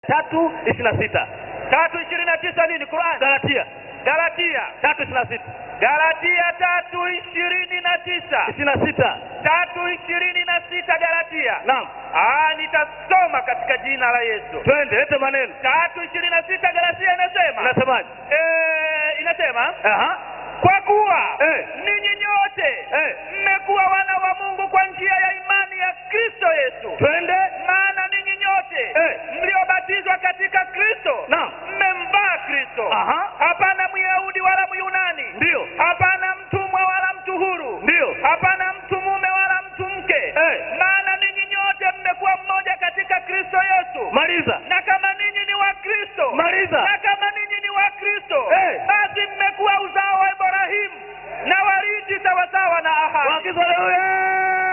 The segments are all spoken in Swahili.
tatu ishirini na sita tatu ishirini na tisa nini Qur'an Galatia Galatia tatu ishirini na sita Galatia tatu ishirini na tisa ishirini na sita tatu ishirini na sita Galatia naam ah nitasoma katika jina la Yesu twende lete maneno tatu ishirini na sita Galatia inasema unasemaje eh, inasema Aha. kwa kuwa Eh. ninyi nyote Eh. mmekuwa wana wa Mungu kwa njia ya imani ya Kristo Yesu twende maana ninyi nyote Eh. mliobatizwa katika Kristo Naam. mmemvaa Kristo Aha. hapana Myahudi wala Myunani Ndiyo. hapana mtumwa wala mtu huru Ndiyo. hapana mtu mume wala mtu mke Eh. maana ninyi nyote mmekuwa mmoja katika Kristo Yesu maliza na kama ninyi ni wa Kristo Maliza. na kama ninyi ni wa Kristo Eh. basi mmekuwa uzao wa Ibrahimu na warithi sawasawa na ahadi Waagizo haleluya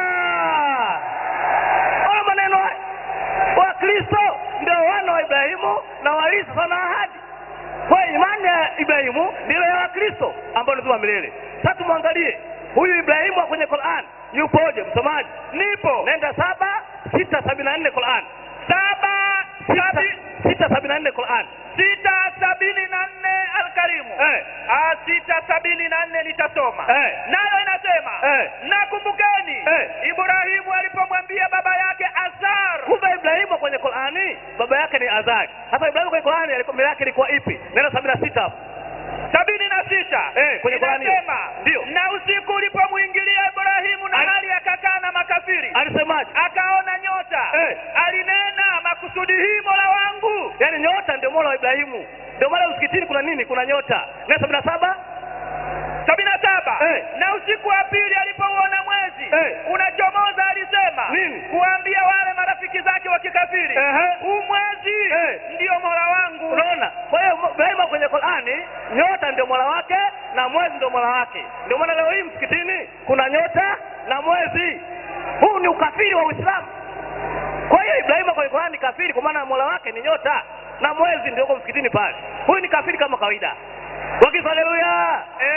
ona maneno haya wakristo ndio wana wa ibrahimu na warithi sana ahadi kwa hiyo imani ya ibrahimu ndilo ya wakristo ambao ni uzima wa milele sasa tumwangalie huyu ibrahimu wa kwenye quran yupoje msomaji nipo nenda saba sita sabini na nne quran saba sita, sabi, sita sabini na nne quran sita sabini na nne alkarimu eh, Ah, sita sabini na nne nitasoma Eh. nayo inasema Eh. nakumbukeni Eh. ibrahimu alipomwambia baba yake azar kumbe ibrahimu kwenye qurani baba yake ni azari sasa ibrahimu kwenye qurani alikuwa mbele yake ilikuwa ipi nenda sabini na sita hapo sabini na sita Eh, kwenye Qurani hiyo. inasema Ndio. na usiku ulipomwingilia ibrahimu na Ali- hali akakaa na makafiri alisemaje akaona nyota Eh. alinena makusudi hii mola wangu yaani nyota ndio mola wa ibrahimu ndio maana msikitini kuna nini kuna nyota na sabini na saba sabini na saba Eh. na usiku wa pili alipouona mwezi Eh. unachomoza alisema Nini? kuambia wale marafiki zake wa kikafiri Ehe. huu mwezi Eh. ndio mola wangu unaona kwa hiyo ibrahimu kwenye qurani nyota ndio mola wake na mwezi ndio mola wake ndio maana leo hii msikitini kuna nyota na mwezi huu ni ukafiri wa uislamu kwa hiyo ibrahimu kwenye qurani ni kafiri kwa maana mola wake ni nyota na mwezi ndio uko msikitini pale huyu ni kafiri kama kawaida wakisa haleluya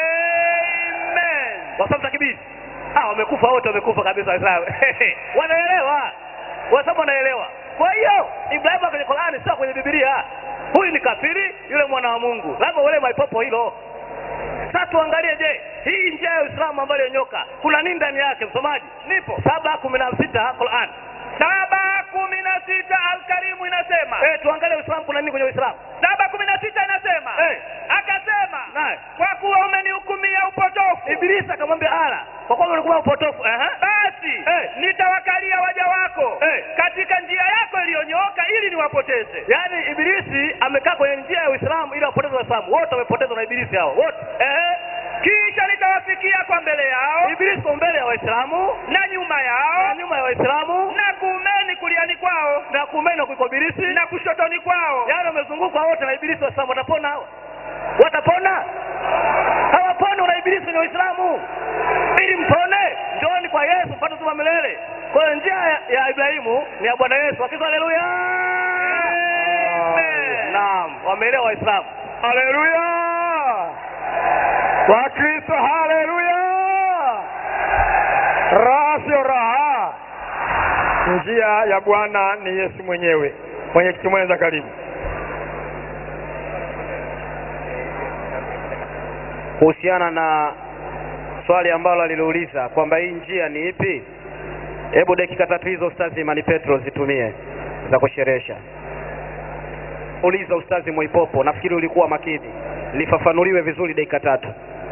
Amen. wasabu takibiri ah wamekufa wote wamekufa kabisa waislamu wanaelewa wasabu wanaelewa kwa hiyo ibrahimu kwenye qurani sio kwenye bibilia huyu ni kafiri yule mwana wa mungu lazima uelewe maipopo hilo sasa tuangalie je hii njia ya uislamu ambayo iliyonyoka kuna nini ndani yake msomaji nipo saba kumi na sita quran saba kumi na sita alkarimu inasema eh tuangalie uislamu kuna nini kwenye uislamu saba kumi na sita inasema Eh. akasema naye kwa kuwa umenihukumia upotofu ibilisi akamwambia ala kwa kuwa ulikuwa upotofu ehe basi Eh. nitawakalia waja wako Eh. katika njia yako iliyonyooka ili niwapoteze yaani ibilisi amekaa kwenye njia ya uislamu ili wapoteze waislamu wote wamepotezwa na ibilisi hao wote ehe kisha nitawafikia kwa mbele yao ibilisi kwa mbele ya waislamu na nyuma na yao nyuma ya waislamu na kuumeni kuliani kwao na kumeno kuliko ibilisi na kushotoni kwao yaani wamezungukwa wote na ibilisi waislamu watapona hawa watapona hawaponi na ibilisi kwenye waislamu ili mpone njooni kwa yesu mpate uzima wa milele kwa hiyo njia ya, ya ibrahimu ni ya bwana yesu wakiza haleluya Amen. naam wameelewa waislamu haleluya wakristo haleluya raha sio raha njia ya bwana ni yesu mwenyewe mwenyekiti mwenza karibu kuhusiana na swali ambalo alilouliza kwamba hii njia ni ipi hebu dakika tatu hizo ustazi imani petro zitumie za kusherehesha uliza ustazi mwaipopo nafikiri ulikuwa makini lifafanuliwe vizuri dakika tatu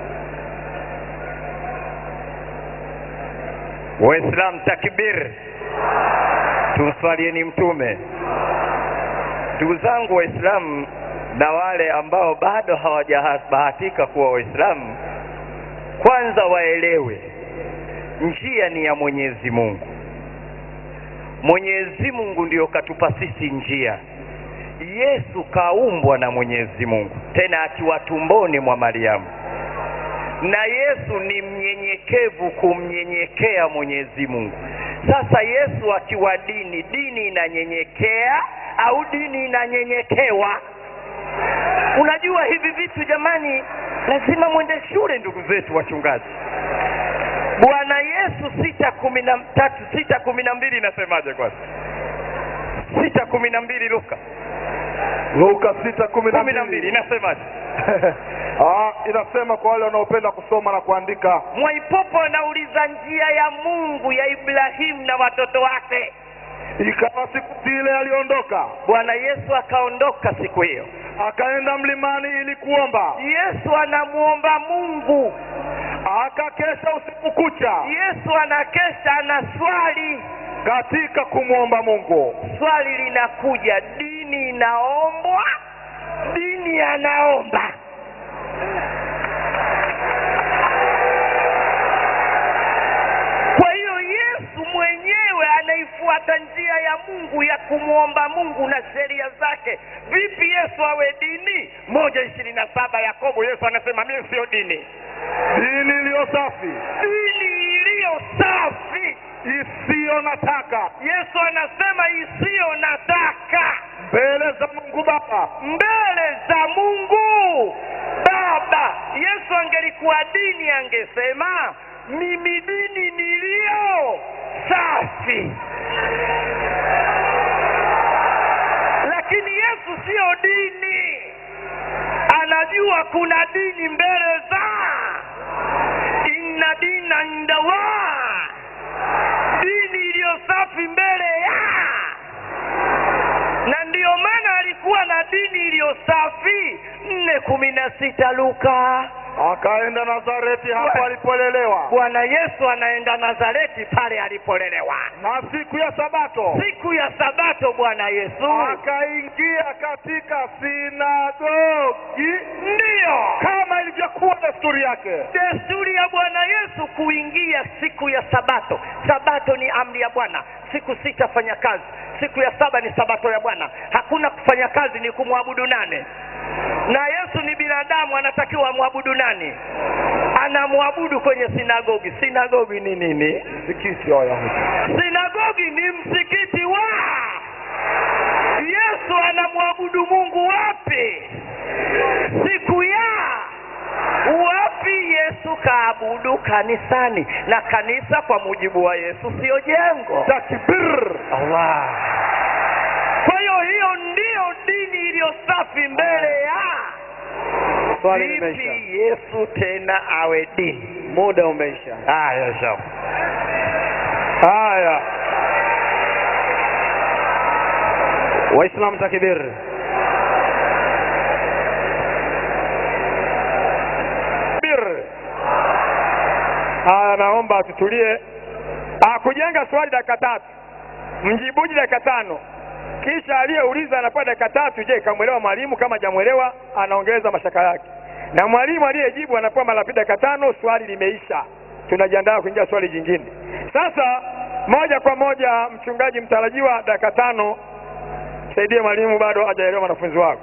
waislamu takbir tumswalieni mtume ndugu zangu waislamu na wale ambao bado hawajabahatika kuwa waislamu kwanza waelewe njia ni ya mwenyezi mungu mwenyezi mungu ndiyo katupa sisi njia yesu kaumbwa na mwenyezi mungu tena akiwa tumboni mwa mariamu na yesu ni mnyenyekevu kumnyenyekea mwenyezi mungu sasa yesu akiwa dini dini inanyenyekea au dini inanyenyekewa unajua hivi vitu jamani lazima mwende shule ndugu zetu wachungaji bwana yesu sita kumi na tatu sita kumi na mbili inasemaje kwanza sita kumi na mbili luka Luka sita kumi na kumi na mbili mbili inasemaje Ah, inasema kwa wale wanaopenda kusoma na kuandika mwaipopo anauliza njia ya mungu ya ibrahimu na watoto wake ikawa siku zile aliondoka bwana yesu akaondoka siku hiyo akaenda mlimani ili kuomba yesu anamwomba mungu akakesha usiku kucha yesu anakesha ana swali katika kumwomba mungu swali linakuja dini inaombwa dini anaomba kwa hiyo yesu mwenyewe anaifuata njia ya mungu ya kumwomba mungu na sheria zake vipi yesu awe dini moja ishirini na saba yakobo yesu anasema mimi sio dini dini iliyo safi dini iliyo safi isiyo na taka yesu anasema isiyo na taka mbele za mungu baba mbele za mungu baba yesu angelikuwa dini angesema mimi dini niliyo safi lakini yesu siyo dini anajua kuna dini mbele za inna dina indallah dini iliyo safi mbele ya na ndiyo maana alikuwa na dini iliyo safi nne kumi na sita luka akaenda nazareti hapo Bwana. alipolelewa bwana yesu anaenda nazareti pale alipolelewa na siku ya sabato siku ya sabato bwana yesu akaingia katika sinagogi ndiyo kama ilivyokuwa desturi yake desturi ya bwana yesu kuingia siku ya sabato sabato ni amri ya bwana siku sita fanya kazi siku ya saba ni sabato ya bwana hakuna kufanya kazi ni kumwabudu nane na yesu ni binadamu anatakiwa amwabudu nani anamwabudu kwenye sinagogi sinagogi ni nini msikiti wa wayahudi sinagogi ni msikiti wa yesu anamwabudu mungu wapi siku ya wapi yesu kaabudu kanisani na kanisa kwa mujibu wa yesu siyo jengo takbir Allah. kwa hiyo hiyo ndiyo dini iliyo safi mbele ya swali vipi limeisha yesu tena awe dini muda umeisha haya sawa haya waislamu takbir Bir. Haya, naomba tutulie. Ah, kujenga swali dakika tatu, mjibuji dakika tano, kisha aliyeuliza anapewa dakika tatu. Je, kamwelewa mwalimu? Kama hajamwelewa anaongeza mashaka yake, na mwalimu aliyejibu anapewa mara pili dakika tano. Swali limeisha, tunajiandaa kuingia swali jingine. Sasa moja kwa moja, mchungaji mtarajiwa, dakika tano. Saidie mwalimu, bado hajaelewa mwanafunzi wako.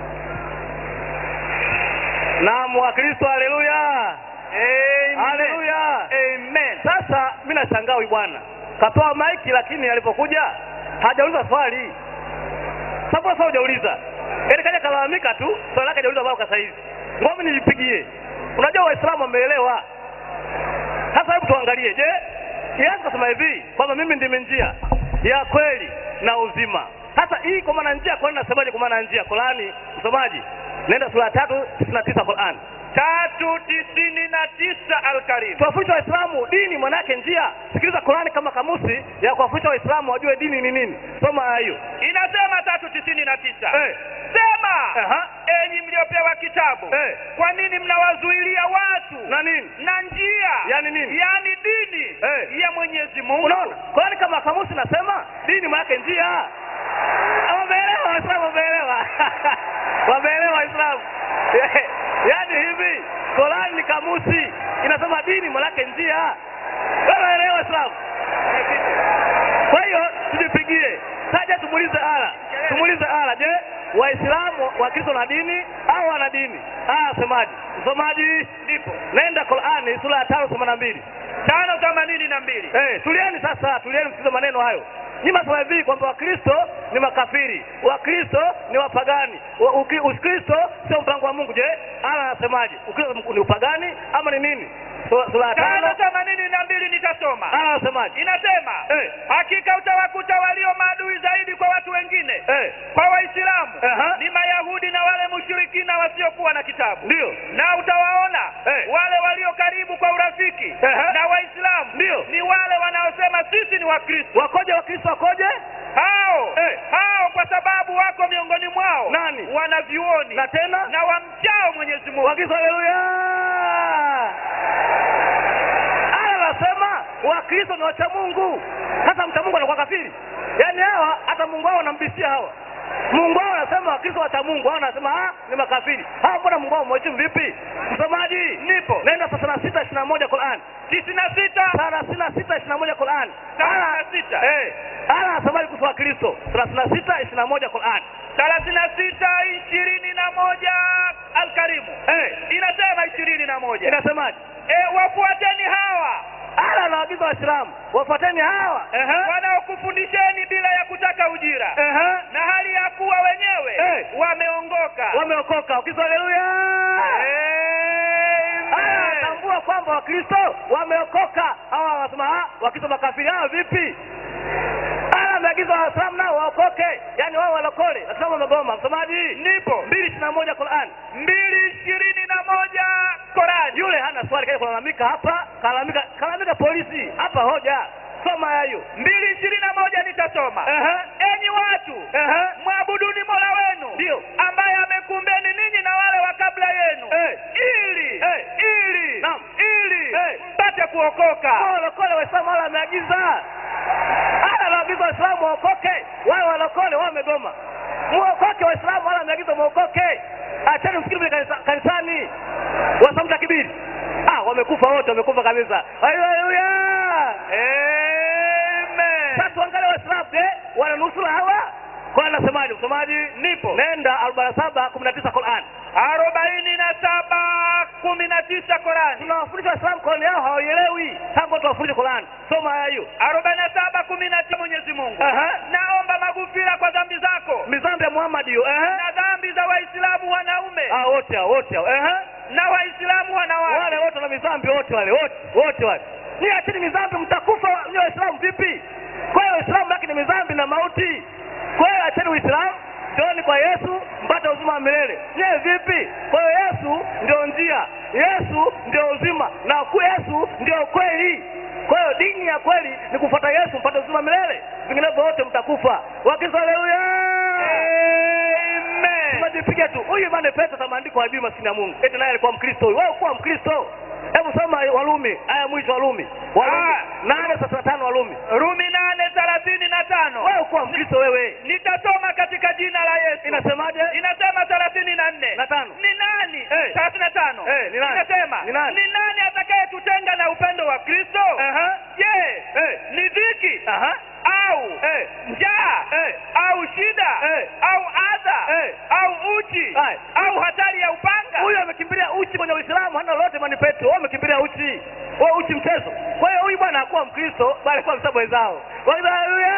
naam wakristo haleluya haleluya amen sasa mi nashangaa huyu bwana kapewa maiki lakini alipokuja hajauliza swali sababu sasa hujauliza yaani kaja kalalamika tu swali lake hajauliza bao sasa hivi ngomi nilipigie unajua waislamu wameelewa sasa hebu tuangalie je yesu kasema hivi kwamba mimi ndimi njia ya kweli na uzima sasa hii kwa maana njia kwani nasemaje kwa maana njia Qurani msomaji nenda sura ya tatu tisini na tisa Qurani tatu tisini na tisa Alkarim. tuwafundisha waislamu dini mwanake njia sikiliza Qurani kama kamusi ya kuwafundisha waislamu wajue dini ni nini soma aya hiyo Inasema tatu tisini na tisa Eh. sema Aha. enyi mliopewa kitabu Eh. kwa nini mnawazuilia watu na nini na njia Yani nini? yani dini Eh. ya Mwenyezi Mungu unaona Qurani kama kamusi nasema dini mwanake njia wameelewa waislamu wameelewa wameelewa waislamu yaani hivi Qurani ni kamusi inasema dini mwanake njia wameelewa waislamu kwa hiyo tujipigie taja tumuulize ala tumuulize ala je waislamu wakristo na dini au wana dini aya semaji msomaji ndipo nenda qurani sura ya tano themanini na mbili tano themanini na mbili Eh, tulieni sasa, tulieni msikize maneno hayo. Nyinyi mnasema hivi kwamba Wakristo ni makafiri, Wakristo ni wapagani, wa- uki- Ukristo sio mpango wa Mungu. Je, ala anasemaje? Ukristo ni upagani ama ni nini? sura sura ya tano tano themanini na mbili nitasoma aya anasemaje inasema Eh. hakika utawakuta walio maadui zaidi kwa watu wengine Eh, kwa waislamu Aha. ni mayahudi na wale mushirikina wasiokuwa na kitabu ndio na utawaona Eh. wale walio karibu kwa urafiki Aha. na waislamu Ndio. ni wale wanaosema sisi ni wakristo wakoje wakristo wakoje hao Eh. hao kwa sababu wako miongoni mwao Nani? wanavyuoni na tena na wamchao mwenyezi mungu wakristo haleluya aya anasema wakristo ni wacha mungu sasa mcha mungu anakuwa kafiri yaani hawa hata mungu wao wanambisia hawa mungu wao anasema wakristo wacha mungu hao anasema ah, ni makafiri hawa mbona mungu wao mheshimu vipi msomaji nipo nenda thelathini na sita ishirini na moja Qur'an tisini na sita thelathini na sita ishirini na moja Qur'an thelathini na sita eh ala anasemaje kuhusu wakristo thelathini na sita ishirini na moja Qur'an thelathini na sita ishirini na moja alkarimu eh inasema ishirini na moja inasemaje e, wafuateni hawa ala anawaagiza waislamu wafuateni hawa Ehe. wanaokufundisheni bila ya kutaka ujira Ehe. na hali ya kuwa wenyewe Eh. wameongoka wameokoka wakristo haleluya Aya, Amen. tambua kwamba wakristo wameokoka hawa wanasema "Ah, wakristo makafiri hawa vipi aya ameagiza waislamu nao waokoke yaani wao walokole waislamu wamegoma msomaji nipo mbili ishirini na moja Qur'an mbili ishirini na moja korani yule hana swali kaja kulalamika hapa kalalamika kalalamika polisi hapa hoja soma hayo mbili ishirini na moja nitasoma Ehe. enyi watu Ehe. mwabuduni mola wenu Ndio. ambaye amekumbeni ninyi na wale wa kabla yenu Eh. ili Eh. ili Naam. ili Eh. mpate kuokoka Wao walokole waislamu wala wameagiza ala anaagiza waislamu waokoke wao walokole wao wamegoma muokoke waislamu wala wameagiza muokoke acheni msikiri vile kanisa, kanisani wasamta kibiri ah wamekufa wote wamekufa kabisa haleluya Amen. sasa tuangalie waislamu je wananusura hawa kwa anasemaje msomaji nipo nenda arobaini na saba kumi na tisa Qur'an arobaini na saba kumi na tisa korani tunawafundisha waislamu Qur'an yao hawaielewi tangu tuwafundishe Qur'an soma haya hiyo arobaini na saba kumi na tisa mwenyezi mungu Aha. naomba magufira kwa dhambi zako mizambi ya Muhammad hiyo ehe na dhambi za waislamu wanaume ah wote hao wote hao ehe na waislamu wale wanawake wote na mizambi wote wale wote wote wale ni achini mizambi mtakufa ni waislamu vipi kwa hiyo waislamu baki ni mizambi na mauti kwa hiyo acheni uislamu njooni kwa yesu mpate uzima wa milele nyewe vipi kwa hiyo yesu ndio njia yesu ndio uzima na ku yesu ndio kweli kwa hiyo dini ya kweli ni kufuata yesu mpate uzima wa milele vinginevyo wote mtakufa wakristo haleluya tunajipiga tu huyu imani pesa za maandiko hajui maskini ya mungu eti naye alikuwa mkristo huyu wewe kuwa mkristo hebu soma walumi aya mwisho walumi walumi Ah. nane thelathini na tano walumi rumi nane thelathini na tano wewe kuwa mkristo wewe nitasoma katika jina la yesu inasemaje inasema thelathini na nne na tano ni nani Eh. thelathini na tano Eh, ni nani? inasema Ni nani? ni nani atakayetutenga na upendo wa kristo Aha. je Eh. ni dhiki Aha. au Eh. njaa Eh. au shida Eh. au adha Eh. au uchi Aye. au hatari ya upanga huyu amekimbilia uchi kwenye uislamu hana lolote mani petro wewe amekimbilia uchi wewe uchi mchezo kwa hiyo huyu bwana hakuwa mkristo bali alikuwa msabu wenzao haleluya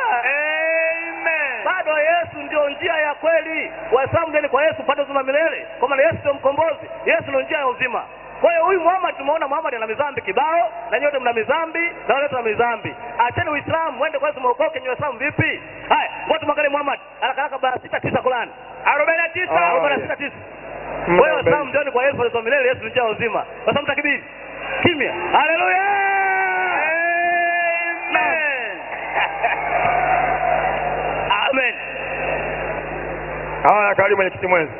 Amen. bado yesu ndio njia ya kweli waislamu ndeni kwa yesu mpate uzima milele kwa maana yesu ndio mkombozi yesu ndio njia ya uzima kwa hiyo huyu muhammad tumeona muhammad ana mizambi kibao na nyote mna mizambi na wale tuna mizambi acheni uislamu mwende kwa yesu mwokoke nyi waislamu vipi haya ngoja tumwangalie muhammad haraka bara sita tisa kulani arobaini na tisa Ah. arobaini na sita tisa kwa hiyo waislamu njoni kwa yesu mpate uzima milele yesu ni njia ya uzima waislamu takibiri kimya haleluya Amen. amen haya karibu mwenyekiti mwenzi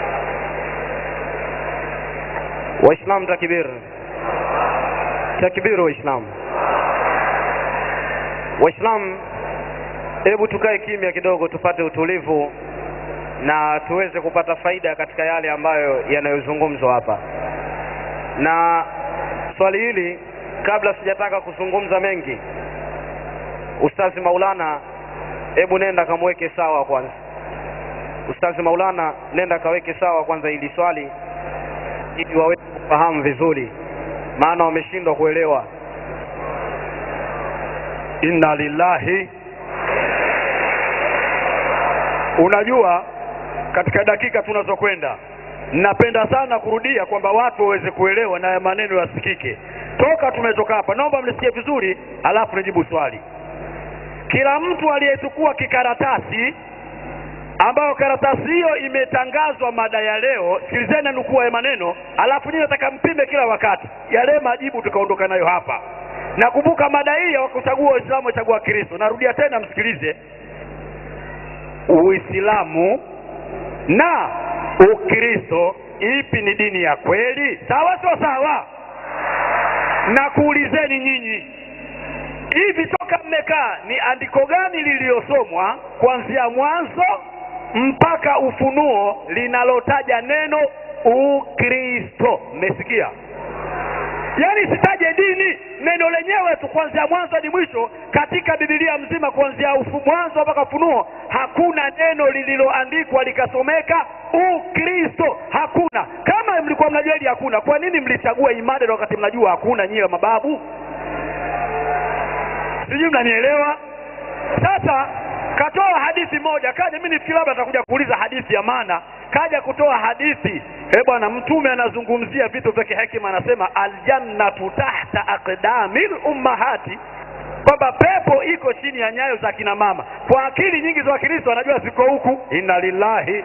waislamu takbir takbir waislamu waislamu hebu tukae kimya kidogo tupate utulivu na tuweze kupata faida katika yale ambayo yanayozungumzwa hapa na swali hili kabla sijataka kuzungumza mengi ustazi maulana hebu nenda kamweke sawa kwanza ustazi maulana nenda kaweke sawa kwanza hili swali ili waweze kufahamu vizuri maana wameshindwa kuelewa inna lillahi unajua katika dakika tunazokwenda napenda sana kurudia kwamba watu waweze kuelewa na maneno yasikike toka tumetoka hapa naomba mnisikie vizuri alafu nijibu swali kila mtu aliyechukua kikaratasi ambayo karatasi hiyo imetangazwa mada ya leo sikilizeni nukuu ya maneno alafu nyinyi nataka mpime kila wakati yale majibu tukaondoka nayo hapa nakumbuka mada hii ya kuchagua waislamu wachagua kristo narudia tena msikilize uislamu na ukristo ipi ni dini ya kweli sawa sio sawa na kuulizeni nyinyi hivi toka mmekaa ni andiko gani lililosomwa kuanzia mwanzo mpaka ufunuo linalotaja neno ukristo mmesikia yaani sitaje dini neno lenyewe tu kuanzia mwanzo hadi mwisho katika bibilia mzima kuanzia ufu mwanzo mpaka ufunuo hakuna neno lililoandikwa likasomeka ukristo hakuna kama mlikuwa mnajua hili hakuna kwa nini mlichagua imada wakati mnajua hakuna nyiwe mababu sijui mnanielewa sasa katoa hadithi moja kaja mi nifikiri labda atakuja kuuliza hadithi ya maana kaja kutoa hadithi e bwana mtume anazungumzia vitu vya kihekima anasema aljannatu tahta aqdamil ummahati kwamba pepo iko chini ya nyayo za kina mama kwa akili nyingi za wakristo wanajua ziko huku inna lillahi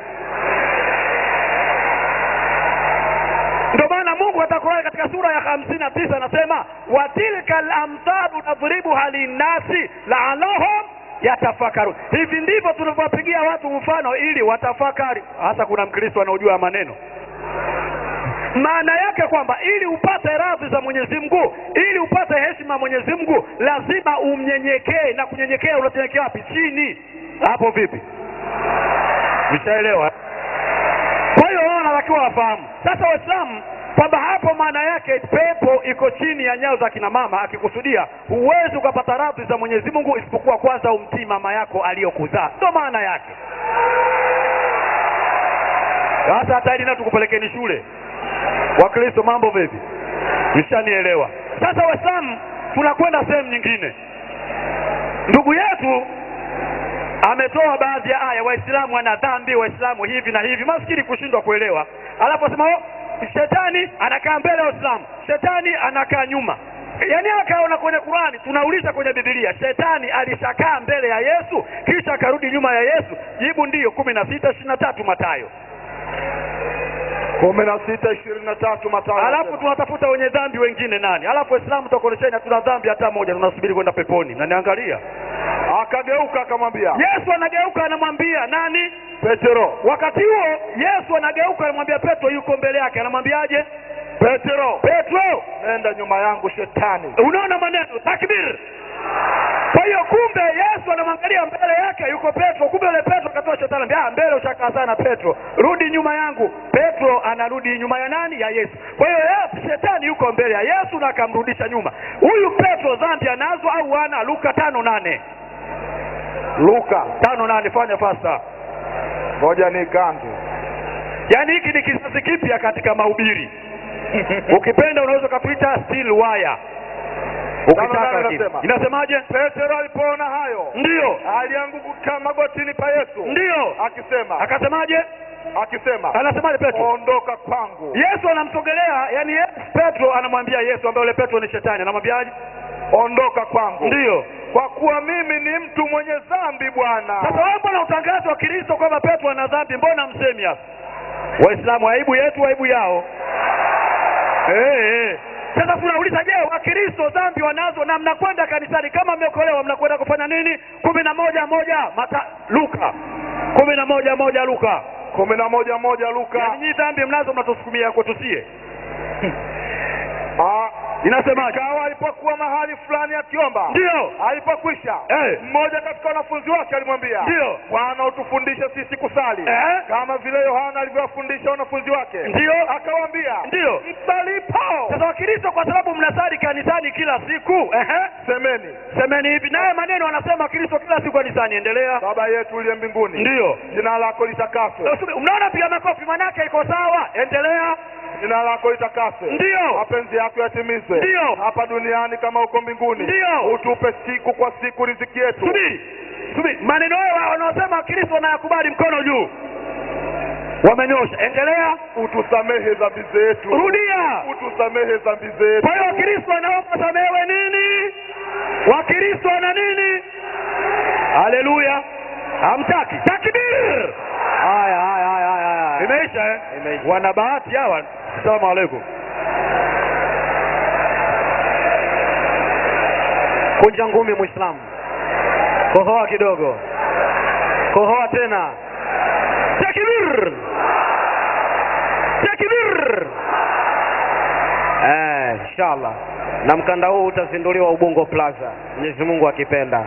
ndio maana mungu atakuwa katika sura ya hamsini na tisa anasema watilka lamthalu nadhribuha linnasi laalahum yatafakaru hivi ndivyo tunavyowapigia watu mfano ili watafakari hasa kuna mkristo anaojua maneno maana yake kwamba ili upate radhi za mwenyezi mungu ili upate heshima ya mwenyezi mungu lazima umnyenyekee na kunyenyekea unanyenyekea wapi chini hapo vipi nishaelewa kwa hiyo wao wanatakiwa wafahamu sasa waislamu kwamba hapo maana yake pepo iko chini ya nyao za kina mama akikusudia huwezi ukapata radhi za mwenyezi mungu isipokuwa kwanza umtii mama yako aliyokuzaa ndo maana yake sasa hata ili na tukupelekeni shule wakristo mambo vipi mshanielewa sasa waislamu tunakwenda sehemu nyingine ndugu yetu ametoa baadhi ya aya waislamu wana dhambi waislamu hivi na hivi maskini kushindwa kuelewa alafu asema "Oh, shetani anakaa mbele ya waislamu shetani anakaa nyuma yaani akaona kwenye qurani tunauliza kwenye bibilia shetani alishakaa mbele ya yesu kisha akarudi nyuma ya yesu jibu ndiyo kumi na sita ishiri na tatu matayo kumi na sita ishirini na tatu Mathayo alafu anasema. tunatafuta wenye dhambi wengine nani alafu waislamu tutakuonesheni hatuna dhambi hata moja tunasubiri kwenda peponi naniangalia akageuka akamwambia yesu anageuka anamwambia nani petero wakati huo yesu anageuka anamwambia petro yuko mbele yake anamwambiaje petero petro nenda nyuma yangu shetani unaona maneno takbir kwa hiyo kumbe yesu anamwangalia mbele yake yuko petro kumbe yule petro akatoa shetani anambia, "Ah, mbele ushakaa sana petro rudi nyuma yangu petro anarudi nyuma ya nani ya yesu kwa hiyo Yesu- shetani yuko mbele ya yesu na akamrudisha nyuma huyu petro dhambi anazo au ana luka tano nane luka tano nane fanya fasta ngoja ni gandu yaani hiki ni kizazi kipya katika mahubiri ukipenda unaweza ukatuita still wire ukitaka nane lakini. inasema. inasemaje petero alipoona hayo ndiyo alianguka magotini pa yesu ndiyo akisema akasemaje akisema anasemaje petro ondoka kwangu yesu anamsogelea yani yesu, petro anamwambia yesu ambaye yule petro ni shetani anamwambiaje ondoka kwangu ndiyo kwa kuwa mimi ni mtu mwenye dhambi bwana sasa wewe mbona utangazi wa kristo kwamba petro ana dhambi mbona msemi hapa waislamu aibu yetu aibu yao hey, hey. sasa tunauliza je wakristo dhambi wanazo na mnakwenda kanisani kama mmeokolewa mnakwenda kufanya nini kumi na moja moja mata luka kumi na moja moja luka kumi na moja moja luka yaani nyii dhambi mnazo mnatusukumia kwetusie Ah, inasemaje ikawa alipokuwa mahali fulani akiomba ndiyo alipokwisha Eh. mmoja katika wanafunzi wake alimwambia Ndiyo. bwana utufundishe sisi kusali Eh. kama vile yohana alivyowafundisha wanafunzi wake ndiyo akawaambia ndiyo msalipo sasa wakristo kwa sababu mnasali kanisani kila siku ehe semeni semeni hivi naye maneno anasema kristo kila siku kanisani endelea baba yetu uliye mbinguni ndiyo jina lako litakaswe Usubi- mnaona piga makofi manake iko sawa endelea jina lako litakaswe Ndiyo. mapenzi yako yatimizwe Ndiyo. hapa duniani kama huko mbinguni Ndiyo. utupe siku kwa siku riziki yetu subiri subiri maneno hayo wanaosema kristo wanayakubali mkono juu wamenyosha endelea utusamehe dhambi zetu rudia utusamehe dhambi zetu kwa hiyo wakristo wanaomba wasamehewe nini wakristo wana nini haleluya hamtaki takbir haya haya haya haya haya imeisha eh? Imeisha. wana bahati hawa salamu alaikum kunja ngumi mwislamu kohoa kidogo kohoa tena takbir takbir eh, inshallah na mkanda huu utazinduliwa ubungo plaza mwenyezi mungu akipenda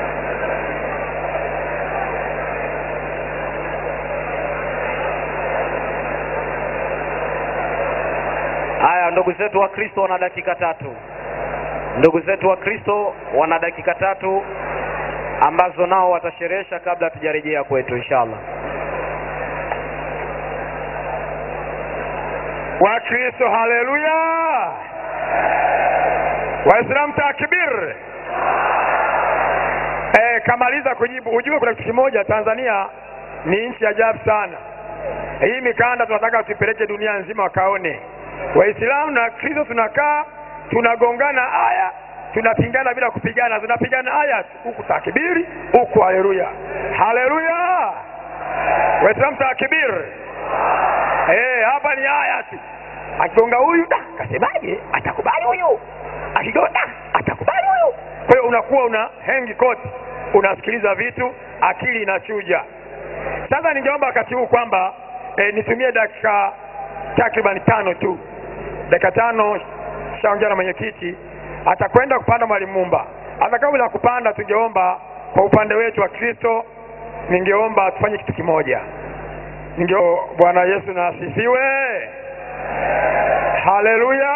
haya ndugu zetu wa kristo wana dakika tatu ndugu zetu wa kristo wana dakika tatu ambazo nao watasherehesha kabla hatujarejea kwetu inshallah wakristo haleluya waislamu takbir e, kamaliza kujibu ujue kuna kitu kimoja tanzania ni nchi ajabu sana hii mikanda tunataka tuipeleke dunia nzima wakaone waislamu na kristo tunakaa tunagongana aya tunapingana bila kupigana tunapigana aya tu. huku takbiri huku haleluya haleluya waislamu takbir Eh, hapa ni haya tu. Akigonga huyu da, kasemaje? Atakubali huyu. Akigonga atakubali huyu. Kwa hiyo unakuwa una hengi koti, unasikiliza vitu, akili inachuja. Sasa ningeomba wakati huu kwamba eh, nitumie dakika takriban tano tu, dakika tano shaongea na mwenyekiti, atakwenda kupanda mwalimu Mumba. Hata kabla ya kupanda, tungeomba kwa upande wetu wa Kristo, ningeomba tufanye kitu kimoja ndio bwana yesu na asifiwe haleluya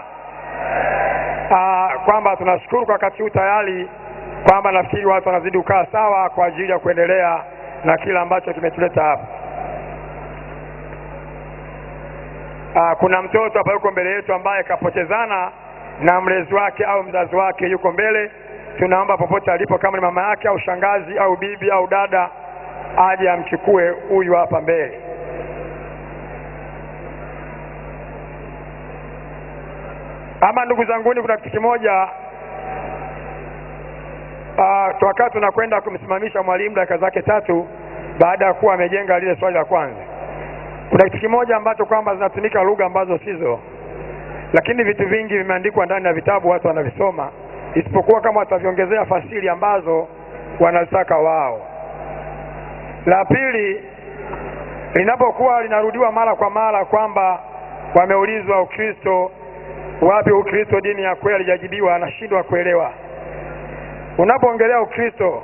Ah, kwamba tunashukuru kwa wakati huu tayari kwamba nafikiri watu wanazidi kukaa sawa kwa ajili ya kuendelea na kile ambacho kimetuleta hapa Ah, kuna mtoto hapa yuko mbele yetu ambaye kapotezana na mlezi wake au mzazi wake yuko mbele tunaomba popote alipo kama ni mama yake au shangazi au bibi au dada aje amchukue huyu hapa mbele ama ndugu zanguni kuna kitu kimoja uh, wakati tunakwenda kumsimamisha mwalimu dakika zake tatu baada ya kuwa amejenga lile swali la kwanza kuna kitu kimoja ambacho kwamba zinatumika lugha ambazo sizo lakini vitu vingi vimeandikwa ndani ya vitabu watu wanavisoma isipokuwa kama wataviongezea fasili ambazo wanazitaka wao la pili linapokuwa linarudiwa mara kwa mara kwamba wameulizwa ukristo wapi ukristo dini ya kweli halijajibiwa anashindwa kuelewa unapoongelea ukristo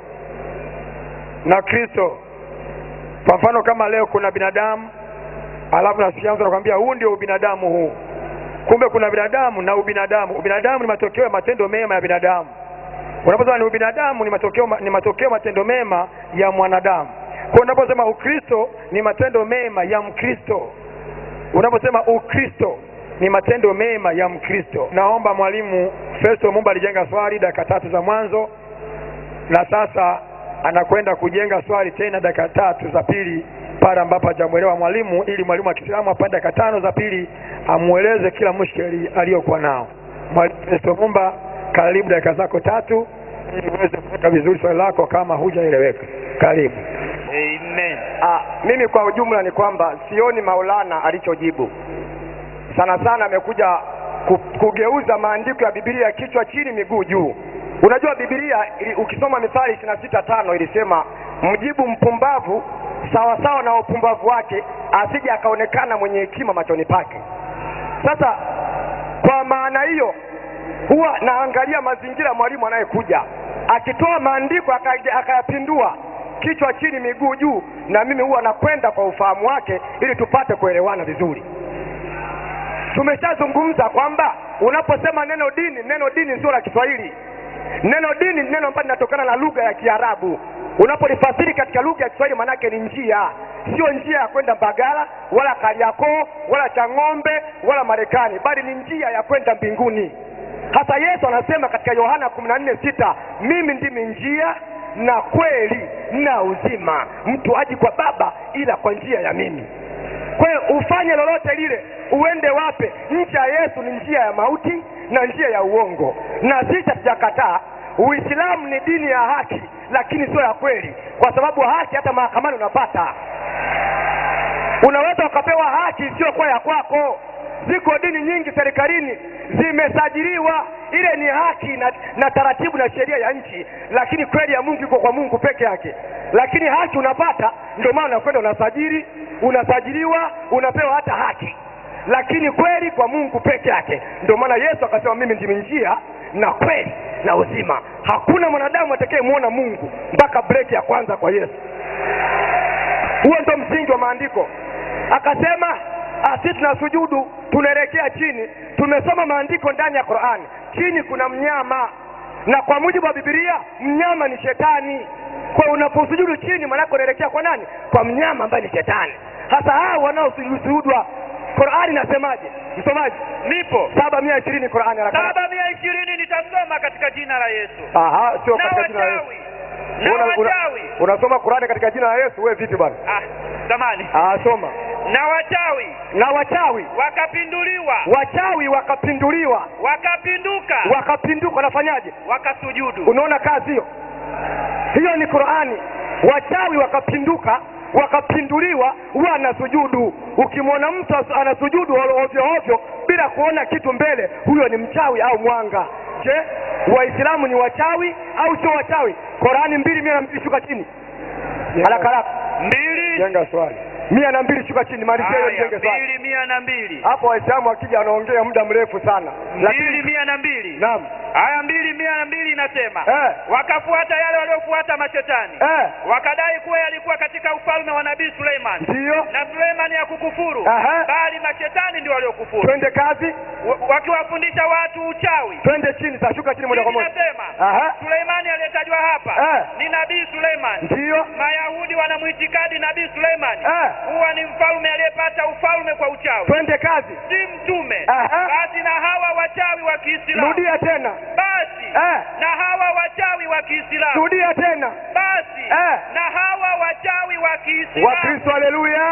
na kristo kwa mfano kama leo kuna binadamu alafu nasikia mtu anakwambia huu ndio ubinadamu huu kumbe kuna binadamu na ubinadamu ubinadamu ni matokeo ya matendo mema ya binadamu unaposema ni ubinadamu ni matokeo ni matokeo matendo mema ya mwanadamu kwa unaposema ukristo ni matendo mema ya mkristo unaposema ukristo ni matendo mema ya mkristo naomba mwalimu festo mumba alijenga swali dakika tatu za mwanzo na sasa anakwenda kujenga swali tena dakika tatu za pili pale ambapo hajamwelewa mwalimu ili mwalimu wa kiislamu apande dakika tano za pili amweleze kila mushkeli aliyokuwa nao mwalimu festo mumba karibu dakika zako tatu ili uweze kuweka vizuri swali lako kama hujaeleweka karibu Amen. Ah, mimi kwa ujumla ni kwamba sioni Maulana alichojibu. Sana sana amekuja ku, kugeuza maandiko ya Biblia kichwa chini miguu juu. Unajua Biblia ili, ukisoma Mithali ishirini na sita tano ilisema mjibu mpumbavu sawa sawa na upumbavu wake, asije akaonekana mwenye hekima machoni pake. Sasa kwa maana hiyo huwa naangalia mazingira mwalimu anayekuja akitoa maandiko aka- akayapindua kichwa chini miguu juu, na mimi huwa nakwenda kwa ufahamu wake ili tupate kuelewana vizuri. Tumeshazungumza kwamba unaposema neno dini, neno dini sio la Kiswahili. Neno dini ni neno ambalo linatokana na lugha ya Kiarabu. Unapolifasiri katika lugha ya Kiswahili, manake ni njia, sio njia ya kwenda Mbagala wala Kariakoo wala Chang'ombe wala Marekani, bali ni njia ya kwenda mbinguni. Hasa Yesu anasema katika Yohana kumi na nne sita mimi ndimi njia na kweli na uzima, mtu haji kwa Baba ila kwa njia ya mimi. ufanye lolote lile uende wape nchi ya yesu ni njia ya mauti na njia ya uongo na sisi hatujakataa uislamu ni dini ya haki lakini sio ya kweli kwa sababu haki hata mahakamani unapata unaweza ukapewa haki isiyokuwa ya kwako ziko dini nyingi serikalini zimesajiliwa ile ni haki na, na taratibu na sheria ya nchi lakini kweli ya mungu iko kwa mungu peke yake lakini haki unapata ndio maana unakwenda unasajili unasajiliwa unapewa hata haki lakini kweli kwa mungu peke yake ndio maana yesu akasema mimi ndimi njia na kweli na uzima hakuna mwanadamu atakayemwona mungu mpaka breki ya kwanza kwa yesu huo ndo msingi wa maandiko akasema asi tunasujudu tunaelekea chini tumesoma maandiko ndani ya qurani chini kuna mnyama na kwa mujibu wa bibilia mnyama ni shetani kwa unaposujudu chini manake unaelekea kwa nani kwa mnyama ambaye ni shetani hasa hao wanaosujudwa qurani nasemaje msomaji nipo saba mia ishirini qurani haraka haraka. saba mia ishirini nitasoma katika jina la yesu Aha, sio na katika jina la Yesu. wachawi na Una- una- wachawi unasoma qurani katika jina la yesu we vipi bwana ah, samani Ah, soma na wachawi na wachawi wakapinduliwa wachawi wakapinduliwa wakapinduka wakapinduka wanafanyaje wakasujudu unaona kazi hiyo hiyo ni qurani wachawi wakapinduka wakapinduliwa huwa anasujudu ukimwona mtu as- anasujudu ovyo ovyo bila kuona kitu mbele huyo ni mchawi au mwanga je waislamu ni wachawi au sio wachawi qurani mbili mia na mbili shuka chini haraka haraka mbili jenga swali mia na mbili shuka chini malizia hiyo haya jenge swali mbili mia na mbili hapo waislamu wakija wanaongea muda mrefu sana mbili lakini mia na mbili naam haya mbili mia na mbili inasema Eh. wakafuata yale waliofuata mashetani eh, wakadai kuwa yalikuwa katika ufalme wa nabii suleiman ndiyo na suleimani hakukufuru Aha. bali mashetani ndio waliokufuru twende kazi Wa- wakiwafundisha watu uchawi twende chini tashuka chini moja kwa Chini moja nasema Aha. suleimani aliyetajwa hapa Eh. ni nabii suleiman ndiyo mayahudi wanamwitikadi nabii suleimani Eh. huwa ni mfalme aliyepata ufalme kwa uchawi twende kazi si mtume Aha. basi na hawa wachawi wa kiislamu rudia tena basi eh, na hawa wachawi wa kiislamu rudia tena basi Eh. na hawa wachawi wa kiislamu wakristo haleluya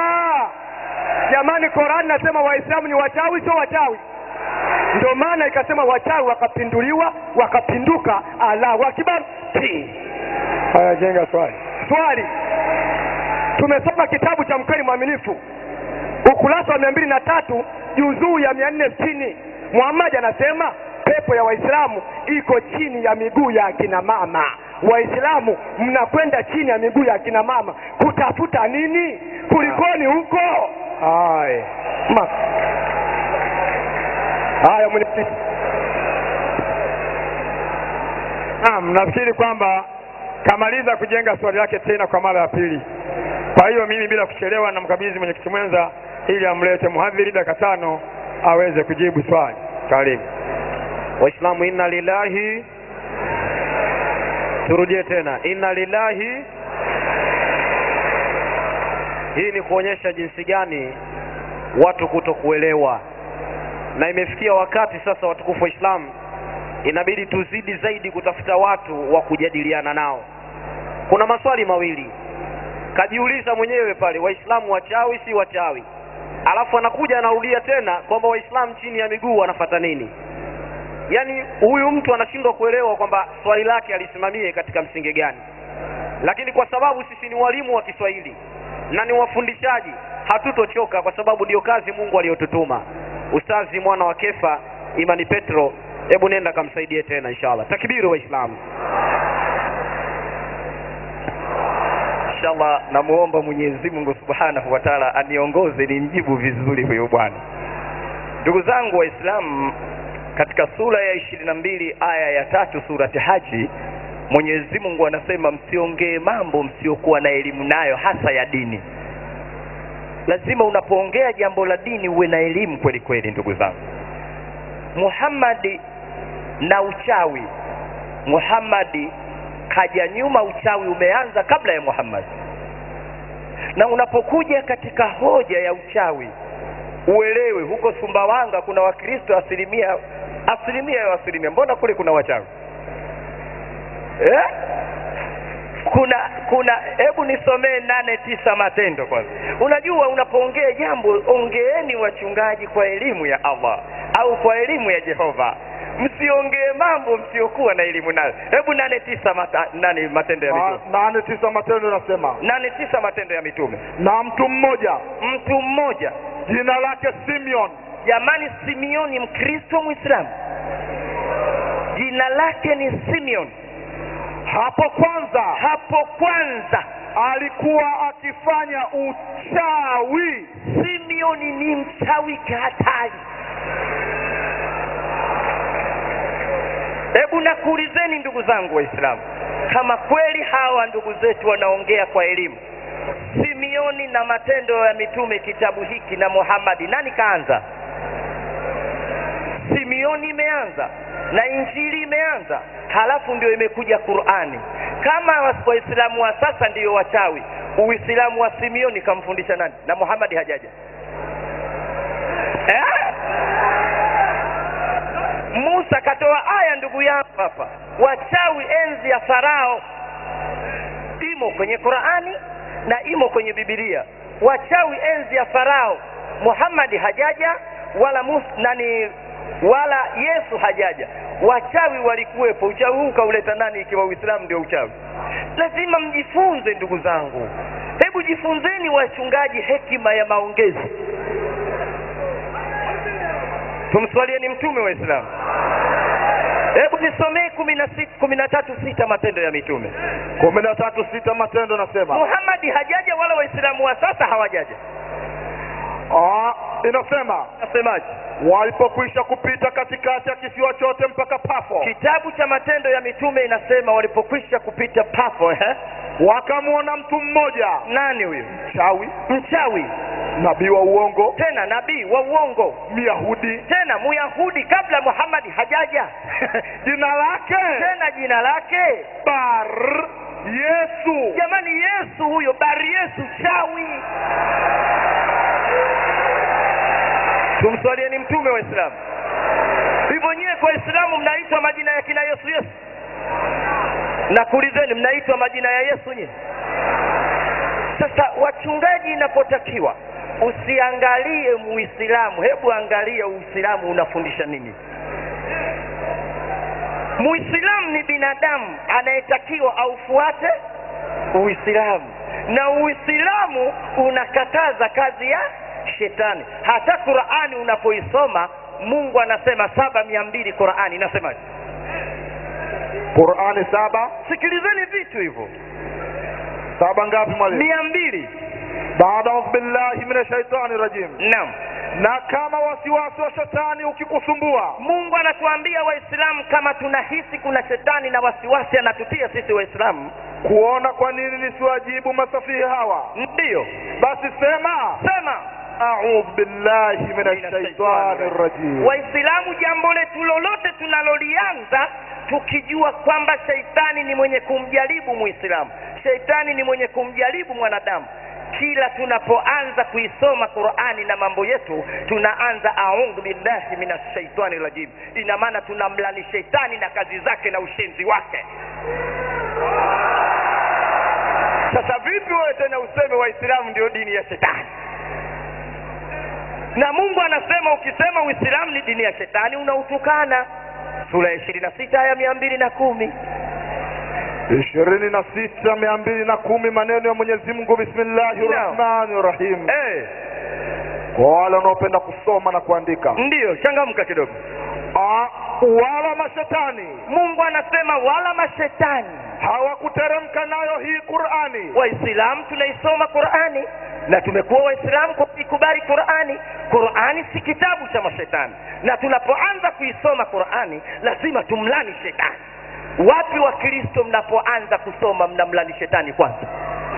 jamani korani nasema waislamu ni wachawi sio wachawi ndio maana ikasema wachawi wakapinduliwa wakapinduka allahu akbar Ti. haya jenga swali swali tumesoma kitabu cha mkweli mwaminifu ukurasa wa mia mbili na tatu juzuu ya mia nne sitini muhamadi anasema pepo ya waislamu iko chini ya miguu ya akina mama waislamu mnakwenda chini ya miguu ya akina mama kutafuta nini kulikoni huko haya Ma- haya mwenyekiti Naam, nafikiri kwamba kamaliza kujenga swali lake tena kwa mara ya pili. Kwa hiyo mimi bila kuchelewa namkabidhi mwenyekiti mwenza ili amlete mhadhiri dakika tano aweze kujibu swali. Karibu. waislamu inna lillahi turudie tena inna lillahi hii ni kuonyesha jinsi gani watu kuto kuelewa na imefikia wakati sasa watukufu wa islamu inabidi tuzidi zaidi kutafuta watu wa kujadiliana nao kuna maswali mawili kajiuliza mwenyewe pale waislamu wachawi si wachawi alafu anakuja anarudia tena kwamba waislamu chini ya miguu wanafata nini yaani huyu mtu anashindwa kuelewa kwamba swali lake alisimamie katika msingi gani lakini kwa sababu sisi ni walimu wa kiswahili na ni wafundishaji hatutochoka kwa sababu ndiyo kazi mungu aliyotutuma ustazi mwana wa kefa imani petro hebu nenda kamsaidie tena inshallah takbiru waislamu inshallah namuomba mwenyezi mungu subhanahu wa taala aniongoze nimjibu vizuri huyu bwana ndugu zangu waislamu katika sura ya ishirini na mbili aya ya tatu surati haji mwenyezi mungu anasema msiongee mambo msiokuwa na elimu nayo hasa ya dini lazima unapoongea jambo la dini uwe na elimu kweli kweli ndugu zangu muhammadi na uchawi muhammadi kaja nyuma uchawi umeanza kabla ya muhammad na unapokuja katika hoja ya uchawi uelewe huko sumbawanga kuna wakristo asilimia asilimia ya asilimia mbona kule kuna wachawi eh? kuna kuna hebu nisomee nane tisa matendo kwanza unajua unapoongea jambo ongeeni wachungaji kwa elimu ya allah au kwa elimu ya jehova msiongee mambo msiokuwa na elimu nayo hebu nane tisa mata, nane matendo ya Na- mitume nane tisa matendo inasema nane tisa matendo ya mitume na mtu mmoja mtu mmoja jina lake simeon jamani simeoni mkristo mwislamu jina lake ni simeon hapo kwanza hapo kwanza alikuwa akifanya uchawi simeoni ni mchawi hatari hebu nakuulizeni ndugu zangu waislamu kama kweli hawa ndugu zetu wanaongea kwa elimu simeoni na matendo ya mitume kitabu hiki na muhamadi nani kaanza simeoni imeanza na injili imeanza halafu ndio imekuja qurani kama wa- waislamu wa sasa ndiyo wachawi uislamu wa simeoni kamfundisha nani na muhamadi hajaja eh? musa katoa aya ndugu yangu hapa wachawi enzi ya farao imo kwenye qurani na imo kwenye bibilia wachawi enzi ya farao muhammadi hajaja wala mus, nani wala yesu hajaja wachawi walikuwepo uchawi huu kauleta nani ikiwa uislamu ndio uchawi lazima mjifunze ndugu zangu hebu jifunzeni wachungaji hekima ya maongezi tumswalieni mtume wa islamu hebu nisomee kumi na sita kumi na tatu sita matendo ya mitume kumi na tatu sita matendo nasema muhamadi hajaja wala waislamu wa sasa hawajaja Ah, inasema nasemaje walipokwisha kupita katikati ya kisiwa chote mpaka pafo kitabu cha matendo ya mitume inasema walipokwisha kupita pafo eh? wakamwona mtu mmoja nani huyo chawi mchawi nabii wa uongo tena nabii wa uongo myahudi tena muyahudi kabla muhamadi hajaja jina lake tena jina lake bar yesu jamani yesu huyo bari yesu chawi tumswalieni mtume wa islamu hivyo nyewe kwa islamu mnaitwa majina ya kina yesu yesu nakuulizeni mnaitwa majina ya yesu nye sasa wachungaji inapotakiwa usiangalie muislamu hebu angalia uislamu unafundisha nini muislamu ni binadamu anayetakiwa aufuate uislamu na uislamu unakataza kazi ya shetani hata qurani unapoisoma mungu anasema saba mia mbili qurani inasemaje qurani saba sikilizeni vitu hivyo saba ngapi mwalimu mia mbili baada audhu billahi min shaitani rajim naam na kama wasiwasi wa shetani ukikusumbua mungu anatuambia waislamu kama tunahisi kuna shetani na wasiwasi anatutia sisi waislamu kuona kwa nini nisiwajibu masafihi hawa ndiyo basi sema sema audhu billahi min shaitani rajim waislamu jambo letu lolote tunalolianza tukijua kwamba sheitani ni mwenye kumjaribu muislamu sheitani ni mwenye kumjaribu mwanadamu kila tunapoanza kuisoma qurani na mambo yetu tunaanza audhu billahi min shaitani rajim ina maana tunamlani sheitani na kazi zake na ushenzi wake sasa vipi wewe tena useme waislamu ndio dini ya shetani na mungu anasema ukisema uislamu ni dini ya shetani unautukana sura ya ishirini na sita aya mia mbili na kumi ishirini na sita mia mbili na kumi maneno ya mwenyezi mungu bismillahi rahmani rahim hey, kwa wale wanaopenda kusoma na kuandika ndiyo changamka kidogo Ah, wala mashetani mungu anasema wala mashetani hawakuteremka nayo hii qurani waislamu tunaisoma qurani na tumekuwa waislamu kwa kuikubali qurani qurani si kitabu cha mashetani na tunapoanza kuisoma qurani lazima tumlani shetani wapi wakristo mnapoanza kusoma mnamlani shetani kwanza